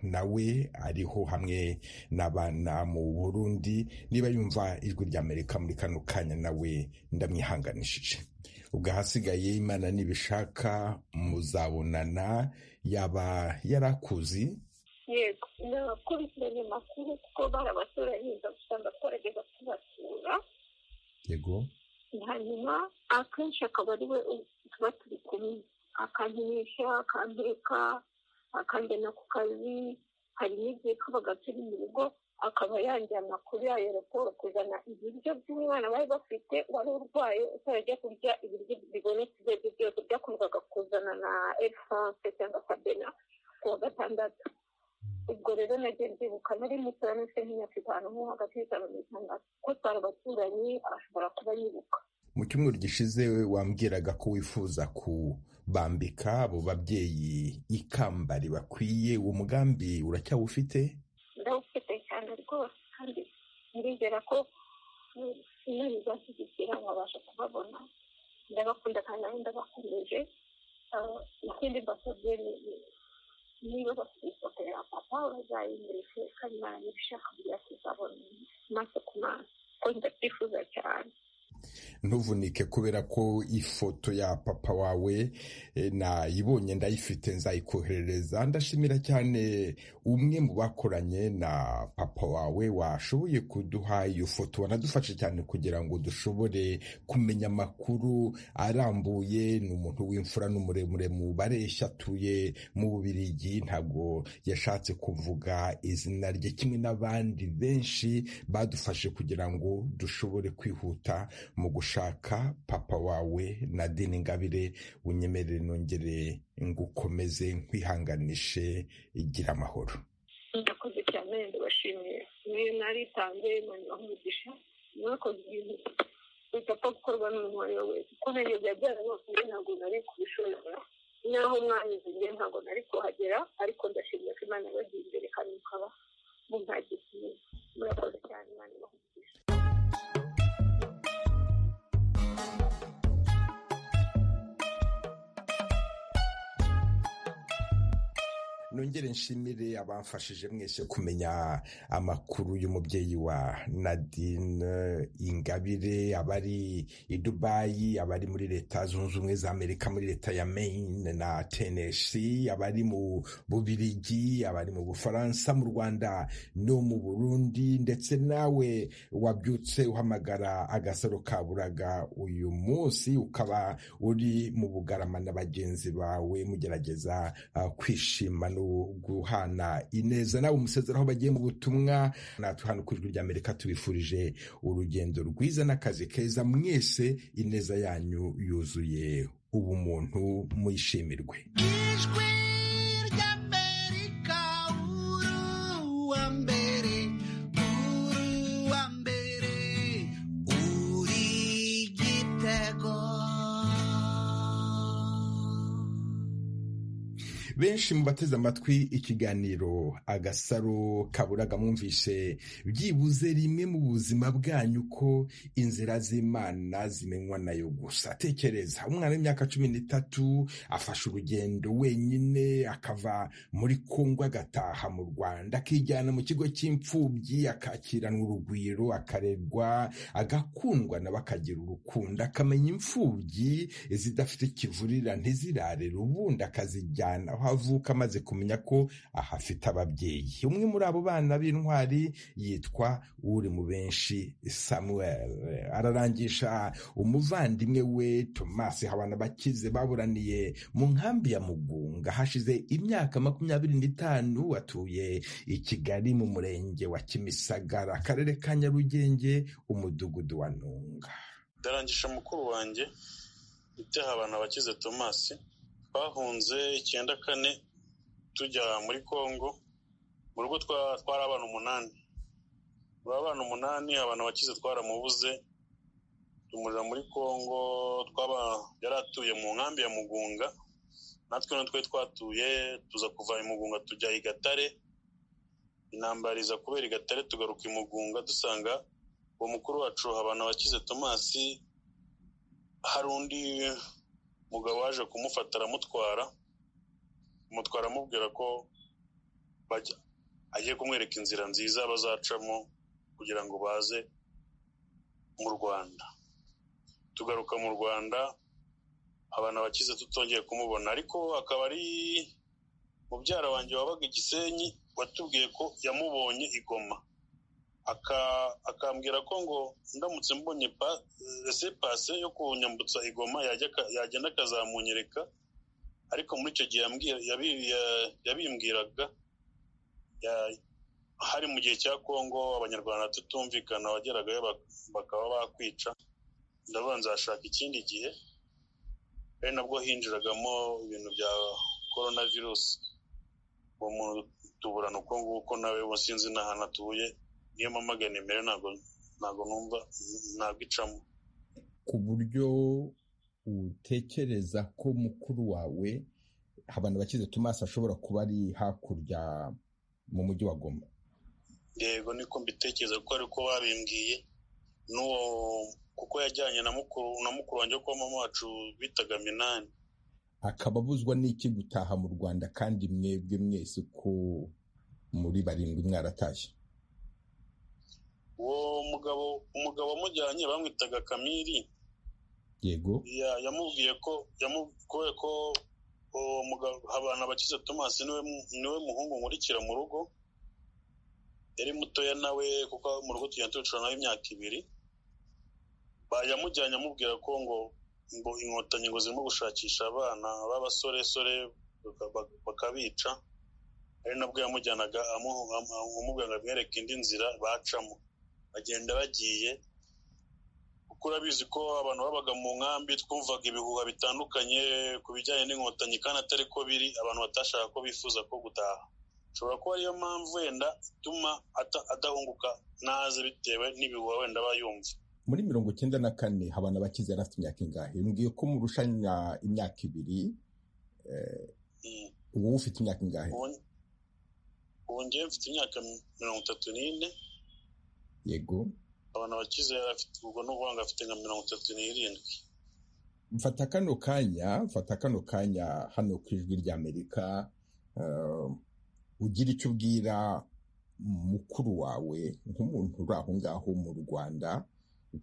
nawe ariho hamwe n'abana mu burundi niba yumva ijwi ry'amerika muri kano kanya nawe ndamwihanganishije ubwo ahasigaye imana nibishaka muzabonana yaba yari akuzi yego ni abakurikiranye amakuru kuko barabatoranyiriza gusa ndakorageza kubasura yego hanyuma akenshi akaba ari we tuba turi kumwe akankinisha akambeka akanjyana ku kazi hari n'igihe tubaga turi mu rugo akaba yanjyana amakuru ya aeroporo kuzana ibiryo by'umwana bari bafite wari urwaye utarajya kurya ibiryo bibonetse ibyo aribyo byose byakundaga kuzana na egisanse cyangwa sabena ku wa gatandatu ubwo rero nabyibuka nari muto yari nk'imyaka itanu nko hagati y'itanu n'itandatu ko twari abaturanyi ashobora kuba yibuka mu cyumweru gishize wambwiraga ko wifuza kubambika abo babyeyi ikamba ribakwiye uwo mugambi uracyawufite ndawufite cyane rwose kandi nirengera ko imana izashyigikira nkabasha kubabona ndabakunda kandi nawe ndabakomeje ikindi mbasabye niba bafite ifoto ya papa bazayimureke kandi baranabishaka kugira tuzabona amaso ku maso kuko ndabyifuza cyane ntuvunike kubera ko ifoto ya papa wawe eh, nayibonye ndayifite nzayikoherereza ndashimira cyane umwe mu bakoranye na papa wawe washoboye kuduha iyo foto wanadufashe cyane kugira ngo dushobore kumenya amakuru arambuye ni umuntu w'imfura n'umuremure mu bareshya atuye mu bubirigi ntabwo yashatse kuvuga izina rye kimwe n'abandi benshi badufashe kugira ngo dushobore kwihuta mu gushaka papa wawe nadine ngabire unyemerere nongere ngukomeze nkwihanganishe igira amahoro murakoze cyane ndabashimiye niyo naritanze imana umugisha mwakoze ibintu bidapfa gukorwa n'umuntu uwo ari we wese kuko ibintu byari byarabavuye ntabwo nari kubishobora naho mwanyuze njye ntabwo nari kuhagera ariko ndashimira ko imana yabagiye imbere kandi mukaba mumpagiye murakoze cyane imana ibahugisha nongere nshimire abamfashije mwese kumenya amakuru y'umubyeyi wa nadine ingabire abari i dubayi abari muri leta zunze ubumwe za amerika muri leta ya maine na tenesi abari mu bubirigi abari mu bufaransa mu rwanda no mu burundi ndetse nawe wabyutse uhamagara agasaro ka buraga uyu munsi ukaba uri mu bugarama na bagenzi bawe mugerageza ah, kwishima no guhana ineza nawe umusezeraho bagiye mu butumwa natwe hano ku ijwi ry'amerika tubifurije urugendo rwiza n'akazi keza mwese ineza yanyu yuzuye ubumuntu muyishimirwe ijwi ry'amerika uwa mbere uwa mbere uri igitego benshi mu bateze amatwi ikiganiro agasaro kaburaga mwumvise byibuze rimwe mu buzima bwanyu ko inzira z'imana zimenywa nayo gusa tekereza umwana w'imyaka cumi n'itatu afashe urugendo wenyine akava muri kongo agataha mu rwanda akijyana mu kigo cy'imfubyi akakiranwa urugwiro akarerwa agakundwa nawe akagira urukundo akamenya imfubyi zidafite ikivurira ntizirarire ubundi akazijyana aho avuka amaze kumenya ko ahafite ababyeyi umwe muri abo bana b'intwari yitwa uri mu benshi samuel ararangisha umuvandimwe we tomasi habana bakize baburaniye mu nkambi ya mugunga hashize imyaka makumyabiri n'itanu atuye i kigali mu murenge wa kimisagara akarere ka nyarugenge umudugudu wa ntunga ndarangisha mukuru wanjye ibyaha abantu abakize tomasi twahunze icyenda kane tujya muri congo mu rugo twa- twari abana umunani muri abana umunani abantu bakize twaramubuze tumurira muri congo twaba yari atuye mu nkambi ya mugunga natwe no twari twatuye tuza kuva i mugunga tujya i gatare intambara iza kubera i gatare tugaruka i mugunga dusanga uwo mukuru wacu abantu bakize tomasi hari undi mugabo waje kumufata aramutwara amutwara amubwira ko bajya- agiye kumwereka inzira nziza bazacamo kugira ngo baze mu rwanda tugaruka mu rwanda abantu abakize tutongeye kumubona ariko akaba ari mubyara wanjye wabaga i gisenyi watubwiye ko yamubonye i goma aka- akambwira ko ngo ndamutse mbonye pa- rese pase yo kunyambutsa igoma yajya aka- yagenda akazamunyereka ariko muri icyo gihe yambwira- yabi- ya- yabimbwiraga ya- hari mu gihe cya kongo abanyarwanda tutumvikana wageragayo bak- bakaba bakwica ndavuga nzashaka ikindi gihe ari nabwo hinjiragamo ibintu bya korona virusi uwo muntu tuburana uko nguko nawe ubu sinzi n'ahantu atuye niyo mpamvu nimero ntabwo ntabwo numva ntabwo icamo ku buryo utekereza ko mukuru wawe abantu bakize tomasi ashobora kuba ari hakurya mu mujyi wa goma yego niko mbitekereza ko ari ko babimbwiye n'uwo kuko yajyanye na mukuru na mukuru wanjye wo kwa mama wacu bitaga minani akaba abuzwa n'iki gutaha mu rwanda kandi mwebwe mwese ko muri barindwi mwaratashye uwo mugabo umugabo wamujyanye bamwitaga kamiri yego ya- yamubwiye ko yamubwiye ko uwo mugabo abantu abakize thomas niwe mu- niwe muhungu nkurikira mu rugo yari mutoya nawe kuko mu rugo tugenda tubicara nawe imyaka ibiri Ba- yamujyanye amubwira ko ngo ngo inkotanyi ngo zirimo gushakisha abana b'abasoresore baka- baka- bakabica ari nabwo yamujyanaga amu- amu- amubwira ngo amwereke indi nzira bacamo bagenda bagiye kuko urabizi ko abantu babaga mu nkambi twumvaga ibihuha bitandukanye ku bijyanye n'inkotanyi kandi atari ko biri abantu batashaka ko bifuza ko gutaha ushobora kuba ariyo mpamvu wenda ituma ata- adahunguka naze bitewe n'ibihuha wenda aba yumva muri mirongo icyenda na kane habana bakize yari afite imyaka ingahe mbwiye ko murushanya imyaka ibiri eh, wowe ufite imyaka ingahe Ubu- ubu ngewe mfite imyaka mirongo itatu n'ine yego abantu bakize yari afite ubwo ni ukuvuga ngo afite nka mirongo itatu n'irindwi mfata kano kanya mfata kano kanya hano ku ijwi ry'amerika eh, ugira icyo ubwira mukuru wawe nk'umuntu uri aho ngaho mu rwanda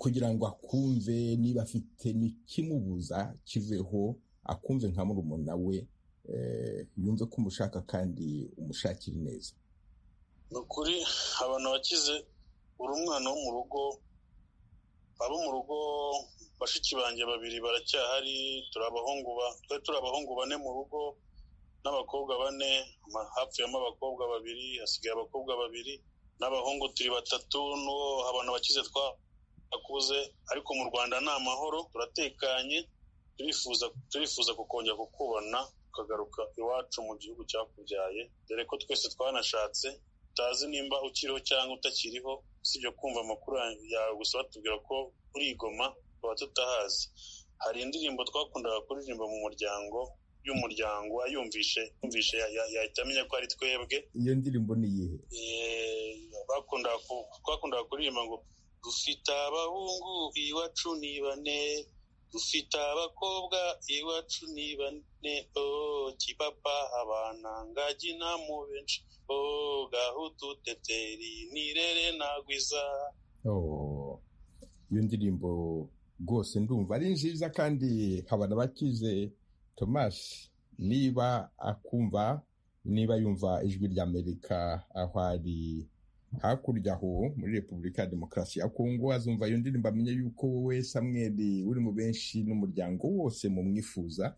kugira ngo akumve niba afite n'ikimubuza kiveho akumve nka murumuna we eh, yumve ko umushaka kandi umushakira neza ni ukuri abantu bakize uri umwana wo mu rugo abo mu rugo bashiki banjye babiri baracyahari turi abahungu ba- twari turi abahungu bane mu rugo n'abakobwa bane ama- hapfuyemo abakobwa babiri hasigaye abakobwa babiri n'abahungu turi batatu n'uwo abantu bakize twakuze ariko mu rwanda ni amahoro turatekanye turifuza turifuza kukongera kukubona tukagaruka iwacu mu gihugu cyakubyaye dore ko twese twanashatse utazi nimba ukiriho cyangwa utakiriho usibye kumva amakuru yawe gusa batubwira ko urigoma tuba tutahazi hari indirimbo twakundaga kuririmba mu muryango y'umuryango ayumvishe yumvishe ya- ya- yahita amenya ko ari twebwe iyo ndirimbo ni iyihe Eh, bakundaga ku- twakundaga kuririmba ngo dufite abahungu iwacu ni bane dufite abakobwa iwacu ni bane oh, kipapa abana ngagi na mu benshi oh, gahutu teteri nirere nagwiza Oh, iyo ndirimbo rwose ndumva ari nziza kandi habana bakize thomas niba akumva niba yumva ijwi ry'amerika aho ari hakurya aho muri repubulika ya demokarasi ya kongo azumva iyo ndirimbo amenye yuko wowe samweli uri mu benshi n'umuryango wose mumwifuza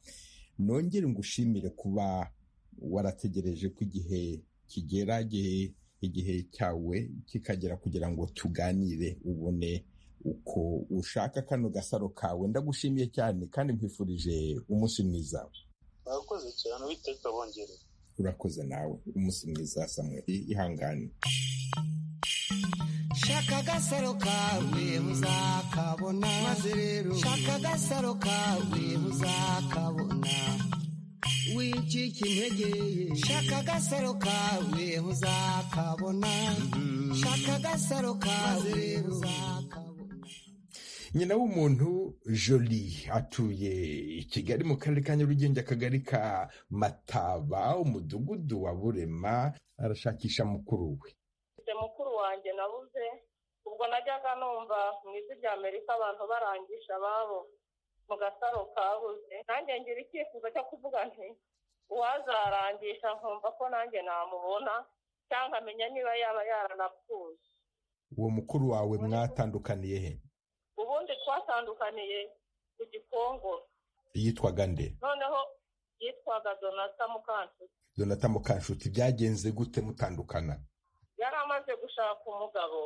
nongere ngushimire kuba warategereje ko igihe kigera igihe igihe cyawe kikagera kugira ngo tuganire ubone uko ushaka kano gasaro kawe ndagushimiye cyane kandi nkwifurije umunsi mwiza mwakoze cyane uwiteka bongerera urakoze nawe umunsi mwiza samweli ihangane shaka agasaro kawe uzakabona maze rero shaka agasaro kawe uzakabona wicika intege shaka agasaro kawe uzakabona shaka agasaro kawe uzakabona nyina w'umuntu joli atuye i kigali mu karere ka nyarugenge akagari ka mataba umudugudu wa burema arashakisha mukuru we mfite mukuru wanjye nabuze ubwo najyaga numva mu ijwi rya amerika abantu barangisha ababo mu gasaro kabuze nanjye ngira icyifuzo cyo kuvuga nti uwazarangisha nkumva ko nanjye namubona cyangwa amenya niba yaba yaranapfuye uwo mukuru wawe mwatandukaniye he ubundi twatandukaniye ku gikongoro yitwaga nde noneho yitwaga donata mukansi donata mukanshuti byagenze gute mutandukana yari amaze gushaka umugabo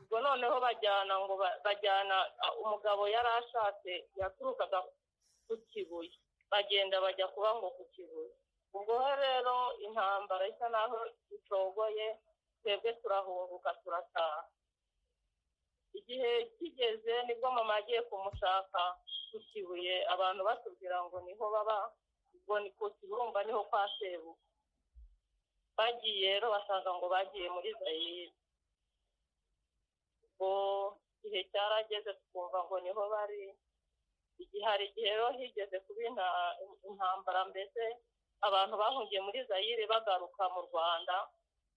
ubwo noneho bajyana ngo ba- bajyana a- umugabo yari ashatse yaturukaga ku kibuye bagenda bajya kuba ngo ku kibuye ubwo rero intambara isa naho icogoye twebwe turahunguka turataha igihe kigeze nibwo mama agiye kumushaka ku kibuye abantu batubwira ngo niho baba ubwo ni ku kibumba niho kwa sebuka bagiye rero basanga ngo bagiye muri zayire ubwo igihe cyarageze twumva ngo niho bari igihe hari igihe rero higeze kuba inta- intambara mbese abantu bahungiye muri zayire bagaruka mu rwanda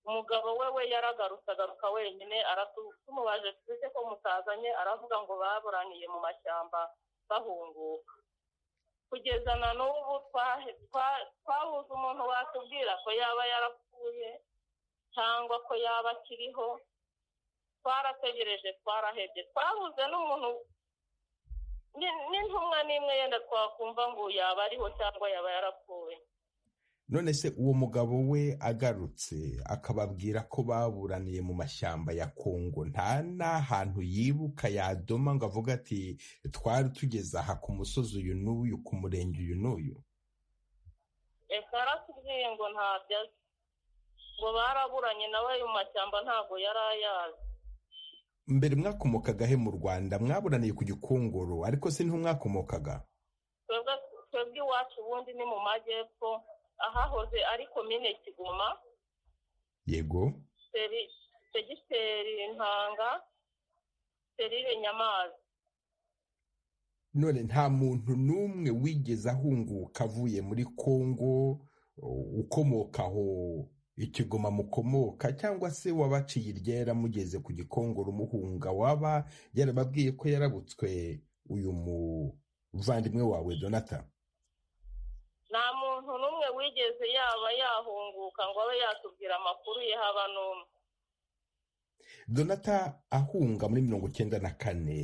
umugabo we we yaragarutse agaruka wenyine aratu- tumubaje twese ko mutazanye aravuga ngo baburaniye mu mashyamba bahunguka kugeza na n'ubu twahe- twa- twabuze umuntu watubwira ko yaba yarapfuye cyangwa ko yaba akiriho twarategereje twarahebye twabuze n'umuntu ni- n'intumwa n'imwe yenda twakumva ngo yaba ariho cyangwa yaba yarapfuye none se uwo mugabo we agarutse akababwira ko baburaniye mu mashyamba ya kongo nta n'ahantu yibuka yadoma ngo avuga ati twari tugeze aha ku musozi uyu n'uyu ku murenge uyu n'uyu ese aratubwiye ngo ntabyo azi ngo baraburanye nawe mu mashyamba ntabwo yari ayazi mbere mwakomokagahe mu rwanda mwaburaniye ku gikongoro ariko se niho mwakomokaga twebwe twebwe iwacu ubundi ni mu majyepfo ahahoze ari komine kigoma yego seri- segiteri ntanga serire nyamazi none nta muntu n'umwe wigeze ahunguka avuye muri kongo u- ukomoka aho ikigoma mukomoka cyangwa se wabaciye iryera mugeze ku gikongoro muhunga waba yarababwiye ko yarabutswe uyu muvandimwe wawe donata nta muntu n'umwe wigeze yaba yahunguka ngo abe yatubwira amakuru ye haba n'umwe donata ahunga muri mirongo icyenda na kane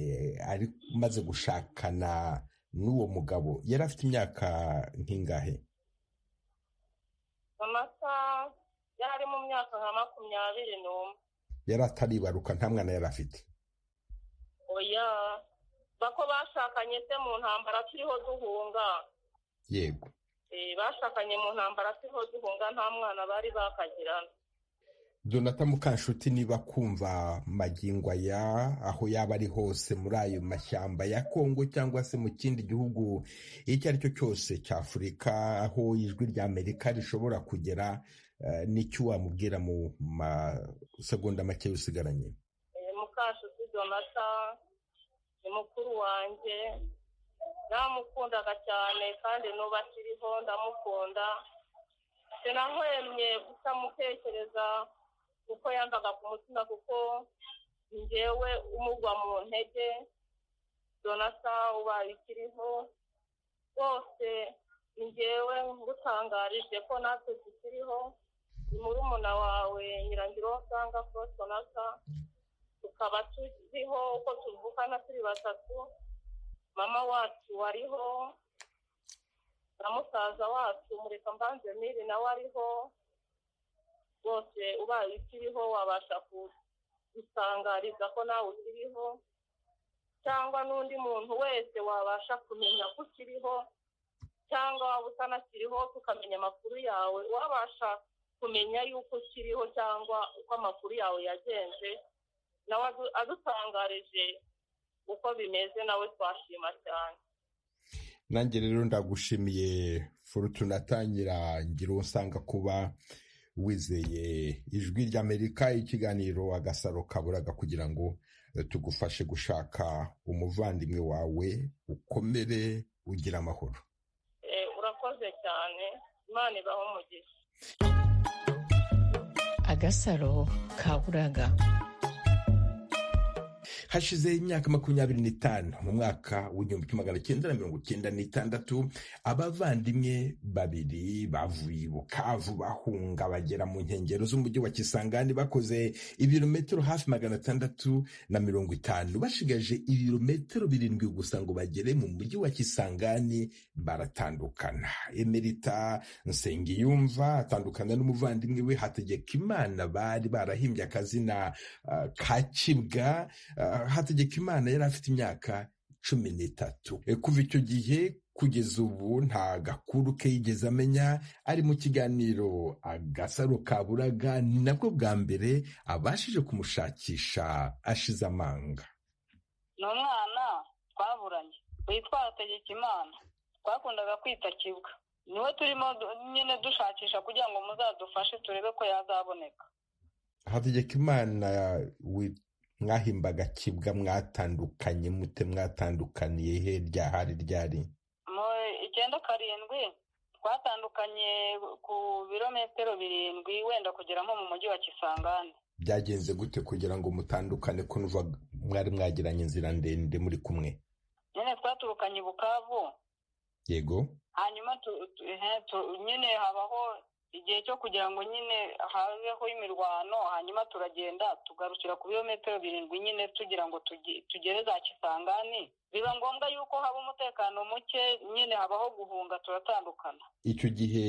ari maze gushakana n'uwo mugabo yari afite imyaka nk'ingahe amata yari mu myaka nka makumyabiri n'umwe yari ataribaruka nta mwana yari afite oya bako bashakanye se mu ntambara turiho duhunga yego Eh, bashakanye mu ntambara turiho duhunga nta mwana bari bakagirana donata mukanshuti niba kumva magingo aya aho yaba ari hose muri ayo mashyamba ya kongo cyangwa se mu kindi gihugu icyo ari cyo cyose cya afurika aho ijwi rya amerika rishobora kugera eh, n'icyo wamubwira mu masegonda make usigaranye Eh, mukashuti donata ni mukuru wanjye namukundaga cyane kandi n'ubu akiriho ndamukunda sinahwemye kutamutekereza kuko yambaga ku mutima kuko njyewe umugwa mu ntege donata ubaye ikiriho rwose ni njyewe ngutangarije ko natwe tukiriho ni murumuna wawe nyirangiro usanga Faustin donata tukaba turiho uko tuvukana turi batatu mama wacu wariho na musaza wacu mureka mbanze miri nawe ariho rwose ubaye ukiriho wabasha kudutangariza ko nawe ukiriho cyangwa n'undi muntu wese wabasha kumenya ko ukiriho cyangwa waba utanakiriho tukamenya amakuru yawe wabasha kumenya yuko ukiriho cyangwa uko amakuru yawe yagenze nawe adu- adutangarije uko bimeze nawe twashima cyane nanjye rero ndagushimiye forutuna atangira ngiro usanga kuba wizeye ijwi ry'amerika ikiganiro agasaro kaburaga kugira ngo eh, tugufashe gushaka umuvandimwe wawe ukomere ugira amahoro Eh, urakoze cyane imana ibaho umugisha agasaro kaburaga hashize imyaka makumyabiri n'itanu mu mwaka w'igihumbi kimwe magana cyenda na mirongo cyenda n'itandatu abavandimwe babiri bavuye i bukavu bahunga bagera mu nkengero z'umujyi wa kisangani bakoze ibirometero hafi magana atandatu na mirongo itanu bashigaje ibirometero birindwi gusa ngo bagere mu mujyi wa kisangani baratandukana emerita nsengiyumva atandukana n'umuvandimwe we hategekimana bari barahimbye akazina ah, ka kibwa Ah, hategekimana yari afite imyaka cumi n'itatu Eh, kuva icyo gihe kugeza ubu nta gakuru ke yigeze amenya ari mu kiganiro agasaro kaburaga ni nabwo bwa mbere abashije kumushakisha ashize amanga ni umwana twaburanye witwa hategekimana twakundaga kwita kibwa niwe turimo du- nyine dushakisha kugira ngo muzadufashe turebe ko yazaboneka hategekimana wi- mwahimbaga kibwa mwatandukanye mute mwatandukaniye he ryahari ryari mu icyenda karindwi twatandukanye ku birometero birindwi wenda kugera nko mu mujyi wa kisangani byagenze gute kugira ngo mutandukane ko nuva mwari mwagiranye inzira ndende muri kumwe nyine twaturukanye i bukavu yego hanyuma tu- tu- ehe, tu- nyine habaho igihe cyo kugira ngo nyine habeho imirwano hanyuma turagenda tugarukira ku birometero birindwi nyine tugira ngo tugi- tugere za kisangani biba ngombwa yuko haba umutekano muke nyine habaho guhunga turatandukana icyo gihe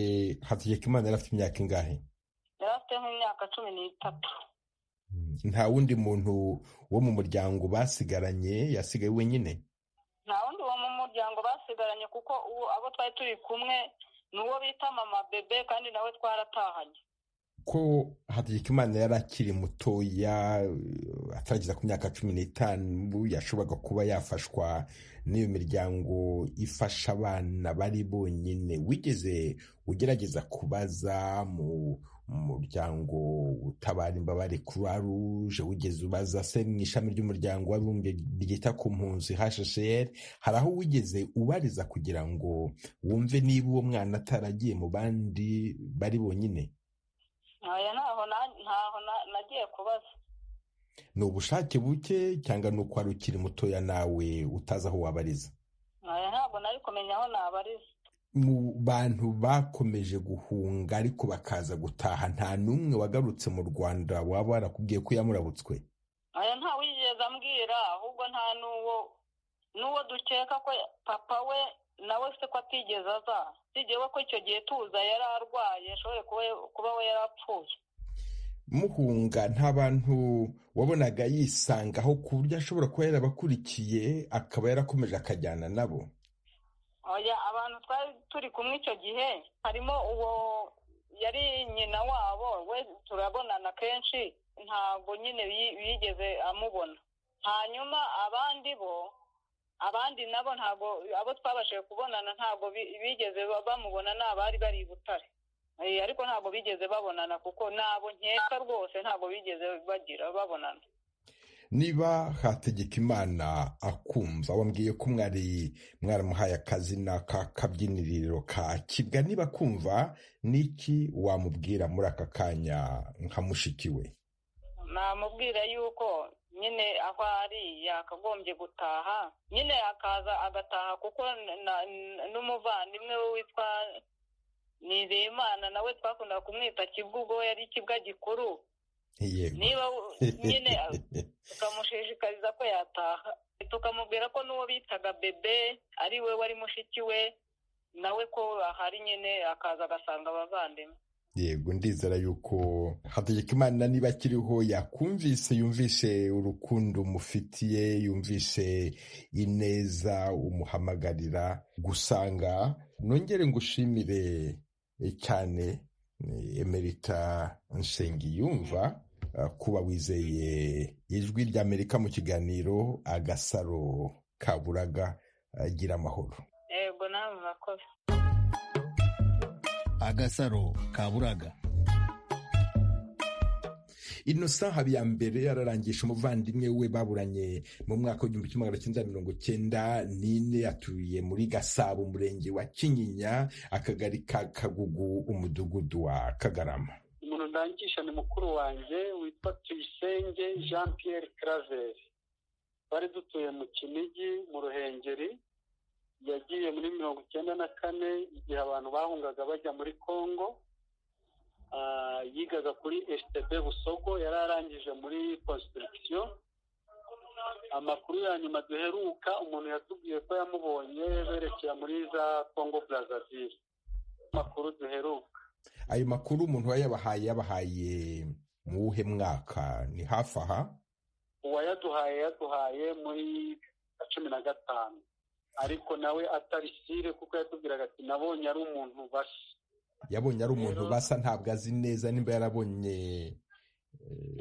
hategekimana yari afite imyaka ingahe yari afite nk'imyaka cumi n'itatu nta wundi muntu wo mu muryango basigaranye yasigaye wenyine nta wundi wo mu muryango basigaranye kuko uwo abo twari turi kumwe ni uwo bita mama bebe kandi nawe twaratahanye ko hategekimana yari akiri mutoya eh, atarageza ku myaka cumi n'itanu yashoboraga kuba yafashwa n'iyo miryango ifasha abana bari bonyine wigeze ugerageza kubaza mu mu muryango utabara imbabare croix rouge wigeze ubaza se mu ishami ry'umuryango w'abibumbye ryita ku mpunzi hshcr hari aho wigeze ubariza kugira ngo wumve niba uwo mwana ataragiye mu bandi bari bonyine aya ntaho na- ntaho na- nagiye kubaza ni ubushake buke cyangwa ni uko wari ukiri mutoya nawe utazi aho wabariza aya ntabwo nari kumenya aho nabariza mu bantu bakomeje guhunga ariko bakaza gutaha nta n'umwe wagarutse mu rwanda waba warakubwiye ko yamurabutswe aya nta wigeze ambwira ahubwo nta n'uwo n'uwo dukeka ko papa we nawe se ko atigeze aza sigewe ko icyo gihe tuza yari arwaye ashobore kuba- kuba we yari apfuye muhunga nta bantu wabonaga yisangaho ku buryo ashobora kuba yarabakurikiye akaba yarakomeje akajyana nabo oya abantu twari turi kumwe icyo gihe harimo uwo yari nyina wabo we turabonana kenshi ntabwo nyine yi- yigeze amubona hanyuma abandi bo abandi nabo ntabwo abo twabashije kubonana ntabwo bi- bigeze ba- bamubona ni abari bari i butare Eh, ariko ntabwo bigeze babonana kuko nabo nkeka rwose ntabwo bigeze bagira babonana niba hategeka imana akumva wambwiye ko mwari mwaramuhaye akazina k'akabyiniriro ka kibwa niba akumva niki wamubwira muri aka kanya nka mushiki we namubwira yuko nyine aho ari yakagombye gutaha nyine akaza agataha kuko na- na- n'umuvandimwe we witwa nizeyimana nawe twakundaga kumwita kibwa ubwo we yari ikibwa gikuru yego niba u- nyine tukamushishikariza ko yataha tukamubwira ko n'uwo bitaga bebe ari we wari mushiki we nawe ko ahari nyine akaza agasanga abavandimwe yego ndizera yuko hategeka imana niba akiriho yakumvise yumvise urukundo mufitiye yumvise ineza umuhamagarira gusanga nongere ngushimire eh, cyane eh, emerita nshengiyumva eh, kuba wizeye ijwi ry'amerika mu kiganiro agasaro kaburaga agira amahoro yego namwe murakoze agasaro kaburaga innocent habiyambere ararangisha umuvandimwe we baburanye mu mwaka w'igihumbi kimwe magana cyenda mirongo cyenda n'ine atuye muri gasabo umurenge wa kinyinya akagari ka kagugu umudugudu wa kagarama umuntu ndangisha ni mukuru wanjye witwa tuyisenge jean pierre claver bari dutuye mu kinigi mu ruhengeri yagiye muri mirongo icyenda na kane igihe abantu bahungaga bajya muri congo Ah, yigaga kuri stb busogo yari arangije muri construction amakuru ya nyuma duheruka umuntu yatubwiye ko yamubonye berekera muri za congo brazzaville amakuru duheruka ayo makuru umuntu we yabahaye yabahaye mu wuhe mwaka ni hafi aha uwayaduhaye yaduhaye muri cumi na gatanu ariko nawe atari sire kuko yatubwiraga ati nabonye ari umuntu basa yabonye ari umuntu basa ntabwo azi neza nimba yarabonye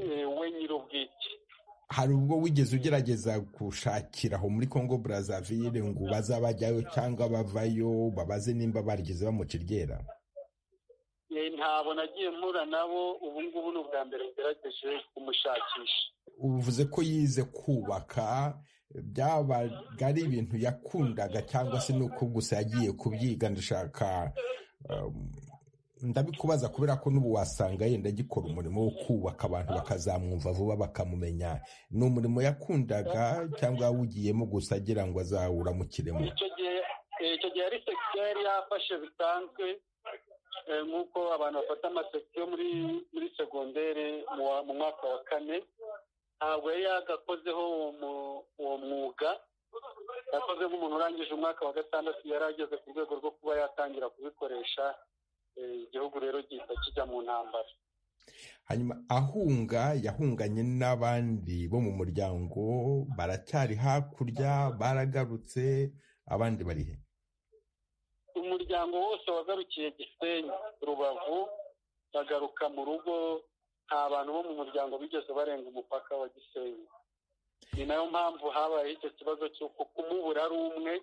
Eh, we nyir'ubwite hari ubwo wigeze ugerageza gushakira aho muri congo brazzaville ngo ubaze abajyayo cyangwa bavayo babaze nimba barigeze bamuca iryera Eh, ntabwo nagiye mpura nabo ubu ngubu ni ubwa mbere ngerageje kumushakisha uvuze ko yize kubaka byabaga ari ibintu yakundaga cyangwa se ni uko gusa yagiye kubyiga ndashaka um, ndabikubaza kubera ko n'ubu wasanga yenda agikora umurimo wo kubaka abantu bakazamwumva vuba bakamumenya ni umurimo yakundaga cyangwa awugiyemo gusa agira ngo azawuramukiremo icyo gihe eh, icyo gihe yari sekisiyo yari yafashe bisanzwe eh, nk'uko abantu bafata amasekisiyo muri muri segondere mu wa- mu mwaka wa kane ntabwo yari yagakozeho uwo mu- uwo mwuga yakoze nk'umuntu urangije umwaka wa gatandatu yari ageze ku rwego rwo kuba yatangira kubikoresha eh, igihugu rero gihita kijya mu ntambara hanyuma ahunga yahunganye n'abandi bo mu muryango baracyari hakurya baragarutse abandi bari he umuryango wose wagarukiye gisenyi rubavu bagaruka mu rugo nta bantu bo mu muryango bigeze barenga umupaka wa gisenyi ni nayo mpamvu habayeho icyo kibazo cy'uko kumubura ari umwe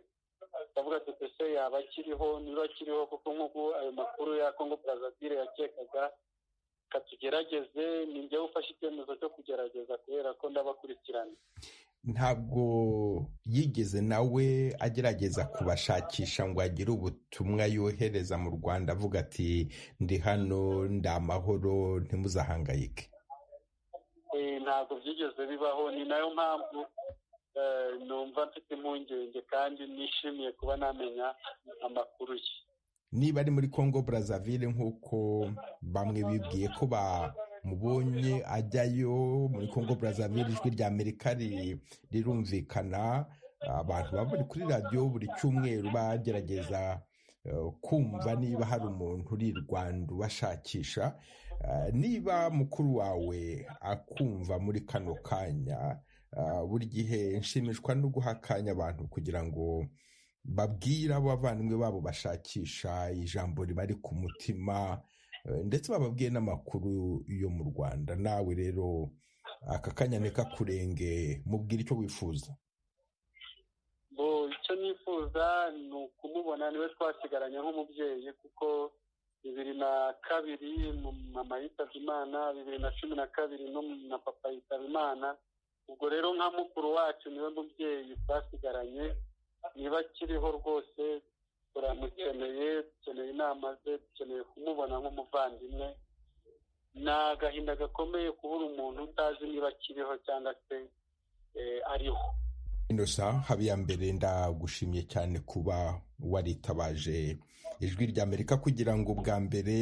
ndavuga ati ese yaba akiriho niba akiriho kuko nk'uko ayo makuru ya kongo brazavire yakekaga katugerageze ni njyewe ufashe icyemezo cyo kugerageza kubera ko ndabakurikirana ntabwo yigeze nawe agerageza kubashakisha ngo agire ubutumwa yohereza mu rwanda avuga ati ndi hano ndi amahoro ntimuzahangayike Eh, ntabwo byigeze bibaho ni nayo mpamvu eh, numva mfite impungenge kandi nishimiye kuba namenya amakuru ye niba ari muri congo brazzaville nk'uko bamwe bibwiye ko bamubonye ajyayo muri congo brazzaville ijwi rya amerika ri- rirumvikana abantu baba bari kuri radiyo buri cyumweru bagerageza eh, kumva niba hari umuntu uri i rwanda ubashakisha Eh, niba mukuru wawe akumva muri kano kanya eh, buri gihe nshimishwa no guha akanya abantu kugira ngo babwira abavandimwe babo bashakisha ijambo ribari ku mutima eh, ndetse bababwiye n'amakuru yo mu rwanda nawe rero aka kanya ntikakurenge mubwire icyo wifuza bo icyo nifuza ni ukumubona niwe twasigaranye nk'umubyeyi kuko bibiri na kabiri mu- mama yitabye imana bibiri na cumi na kabiri no mu- na papa yitaba imana ubwo rero nka mukuru wacu niwe mubyeyi twasigaranye niba akiriho rwose turamukeneye dukeneye inama ze dukeneye kumubona nk'umuvandimwe ni agahinda gakomeye kubura umuntu utazi niba akiriho cyangwa se eh, ariho inosa habiyambere ndagushimiye cyane kuba waritabaje ijwi rya amerika kugira ngo bwa mbere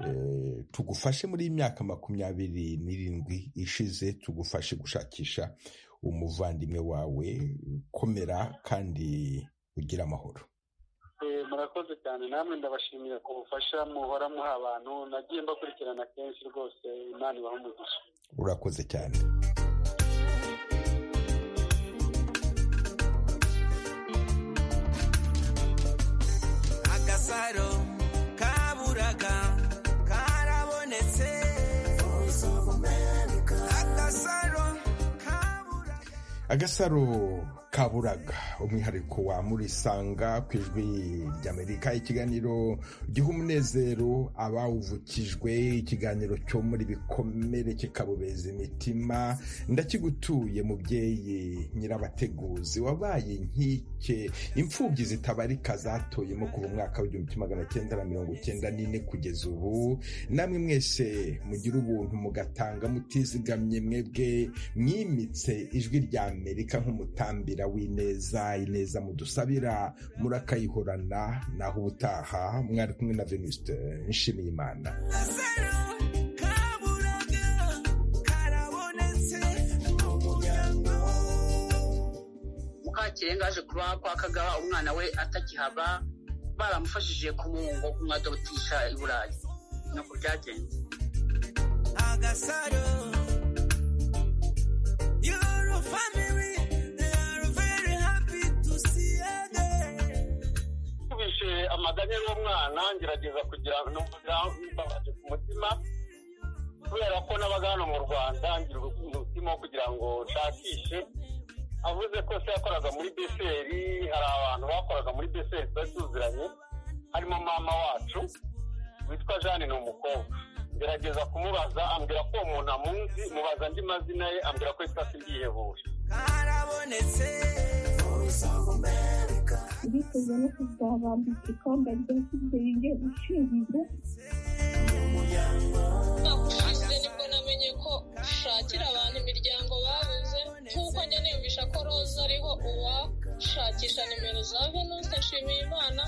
eh, tugufashe muri iyi myaka makumyabiri n'irindwi ishize tugufashe gushakisha umuvandimwe wawe komera kandi ugira amahoro Eh, murakoze cyane namwe ndabashimiye ku bufasha muhora muha abantu nagiye mbakurikirana kenshi rwose imana ibaha umugisha urakoze cyane agasaro kaburaga karabonetse agasaro agasaro kaburaga umwihariko wa murisanga ku ijwi ry'amerika ikiganiro giha umunezero abawuvukijwe ikiganiro cyo muri bikomere kikabobeza imitima ndakigutuye mubyeyi nyirabateguzi wabaye inkike imfubyi zitabarika zatoyemo kuva umwaka w'igihumbi kimwe magana cyenda na mirongo cyenda n'ine kugeza ubu namwe mwese mugira ubuntu mugatanga mutizigamye mwebwe mwimitse ijwi rya amerika nk'umutambira w'ineza ineza mudusabira murakayihorana naho ubutaha mwari kumwe na venuste nshimiyimana kaburaga karabonetse mukakirenga aje kuba kwa kagaba umwana we atakihaba baramufashije kumuhungo kumwadotisha i burayi nuko byagenze agasaro your family they are very happy to see you again nkubishe amaganya y'umwana ngerageza kugira ngo mbabaje ku mutima kubera ko nabaga hano mu rwanda ngira umutima wo kugira ngo nshakishe avuze ko se yakoraga muri beseri hari abantu bakoraga muri beseri tuba tuziranye harimo mama wacu witwa jane ni umukobwa ngerageza kumubaza ambwira ko uwo muntu amuzi mubaza andi mazina ye ambwira ko yitwa sindihebuje karabonetse voice of america ndifuza no kuzabambika ikamba rya kizenge ushingiye ushize nibwo namenye ko ushakira abantu imiryango babuze nk'uko njya niyumvisha ko roza ariho uwashakisha nimero za venuste nshimiyimana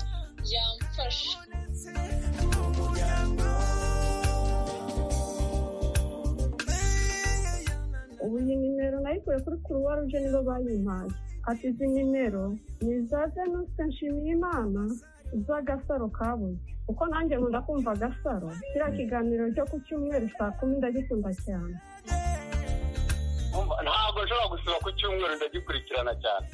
yamfasha ubu iyi nimero nayikuye kuri kuruwa ruje nibo bayimpaye ati izi nimero ni iza venuste nshimiyimana z'agasaro kabuze kuko nanjye nkunda kumva agasaro kiriya kiganiro cyo ku cyumweru saa kumi ndagikunda cyane Umva, ntabwo nshobora gusiba ku cyumweru ndagikurikirana cyane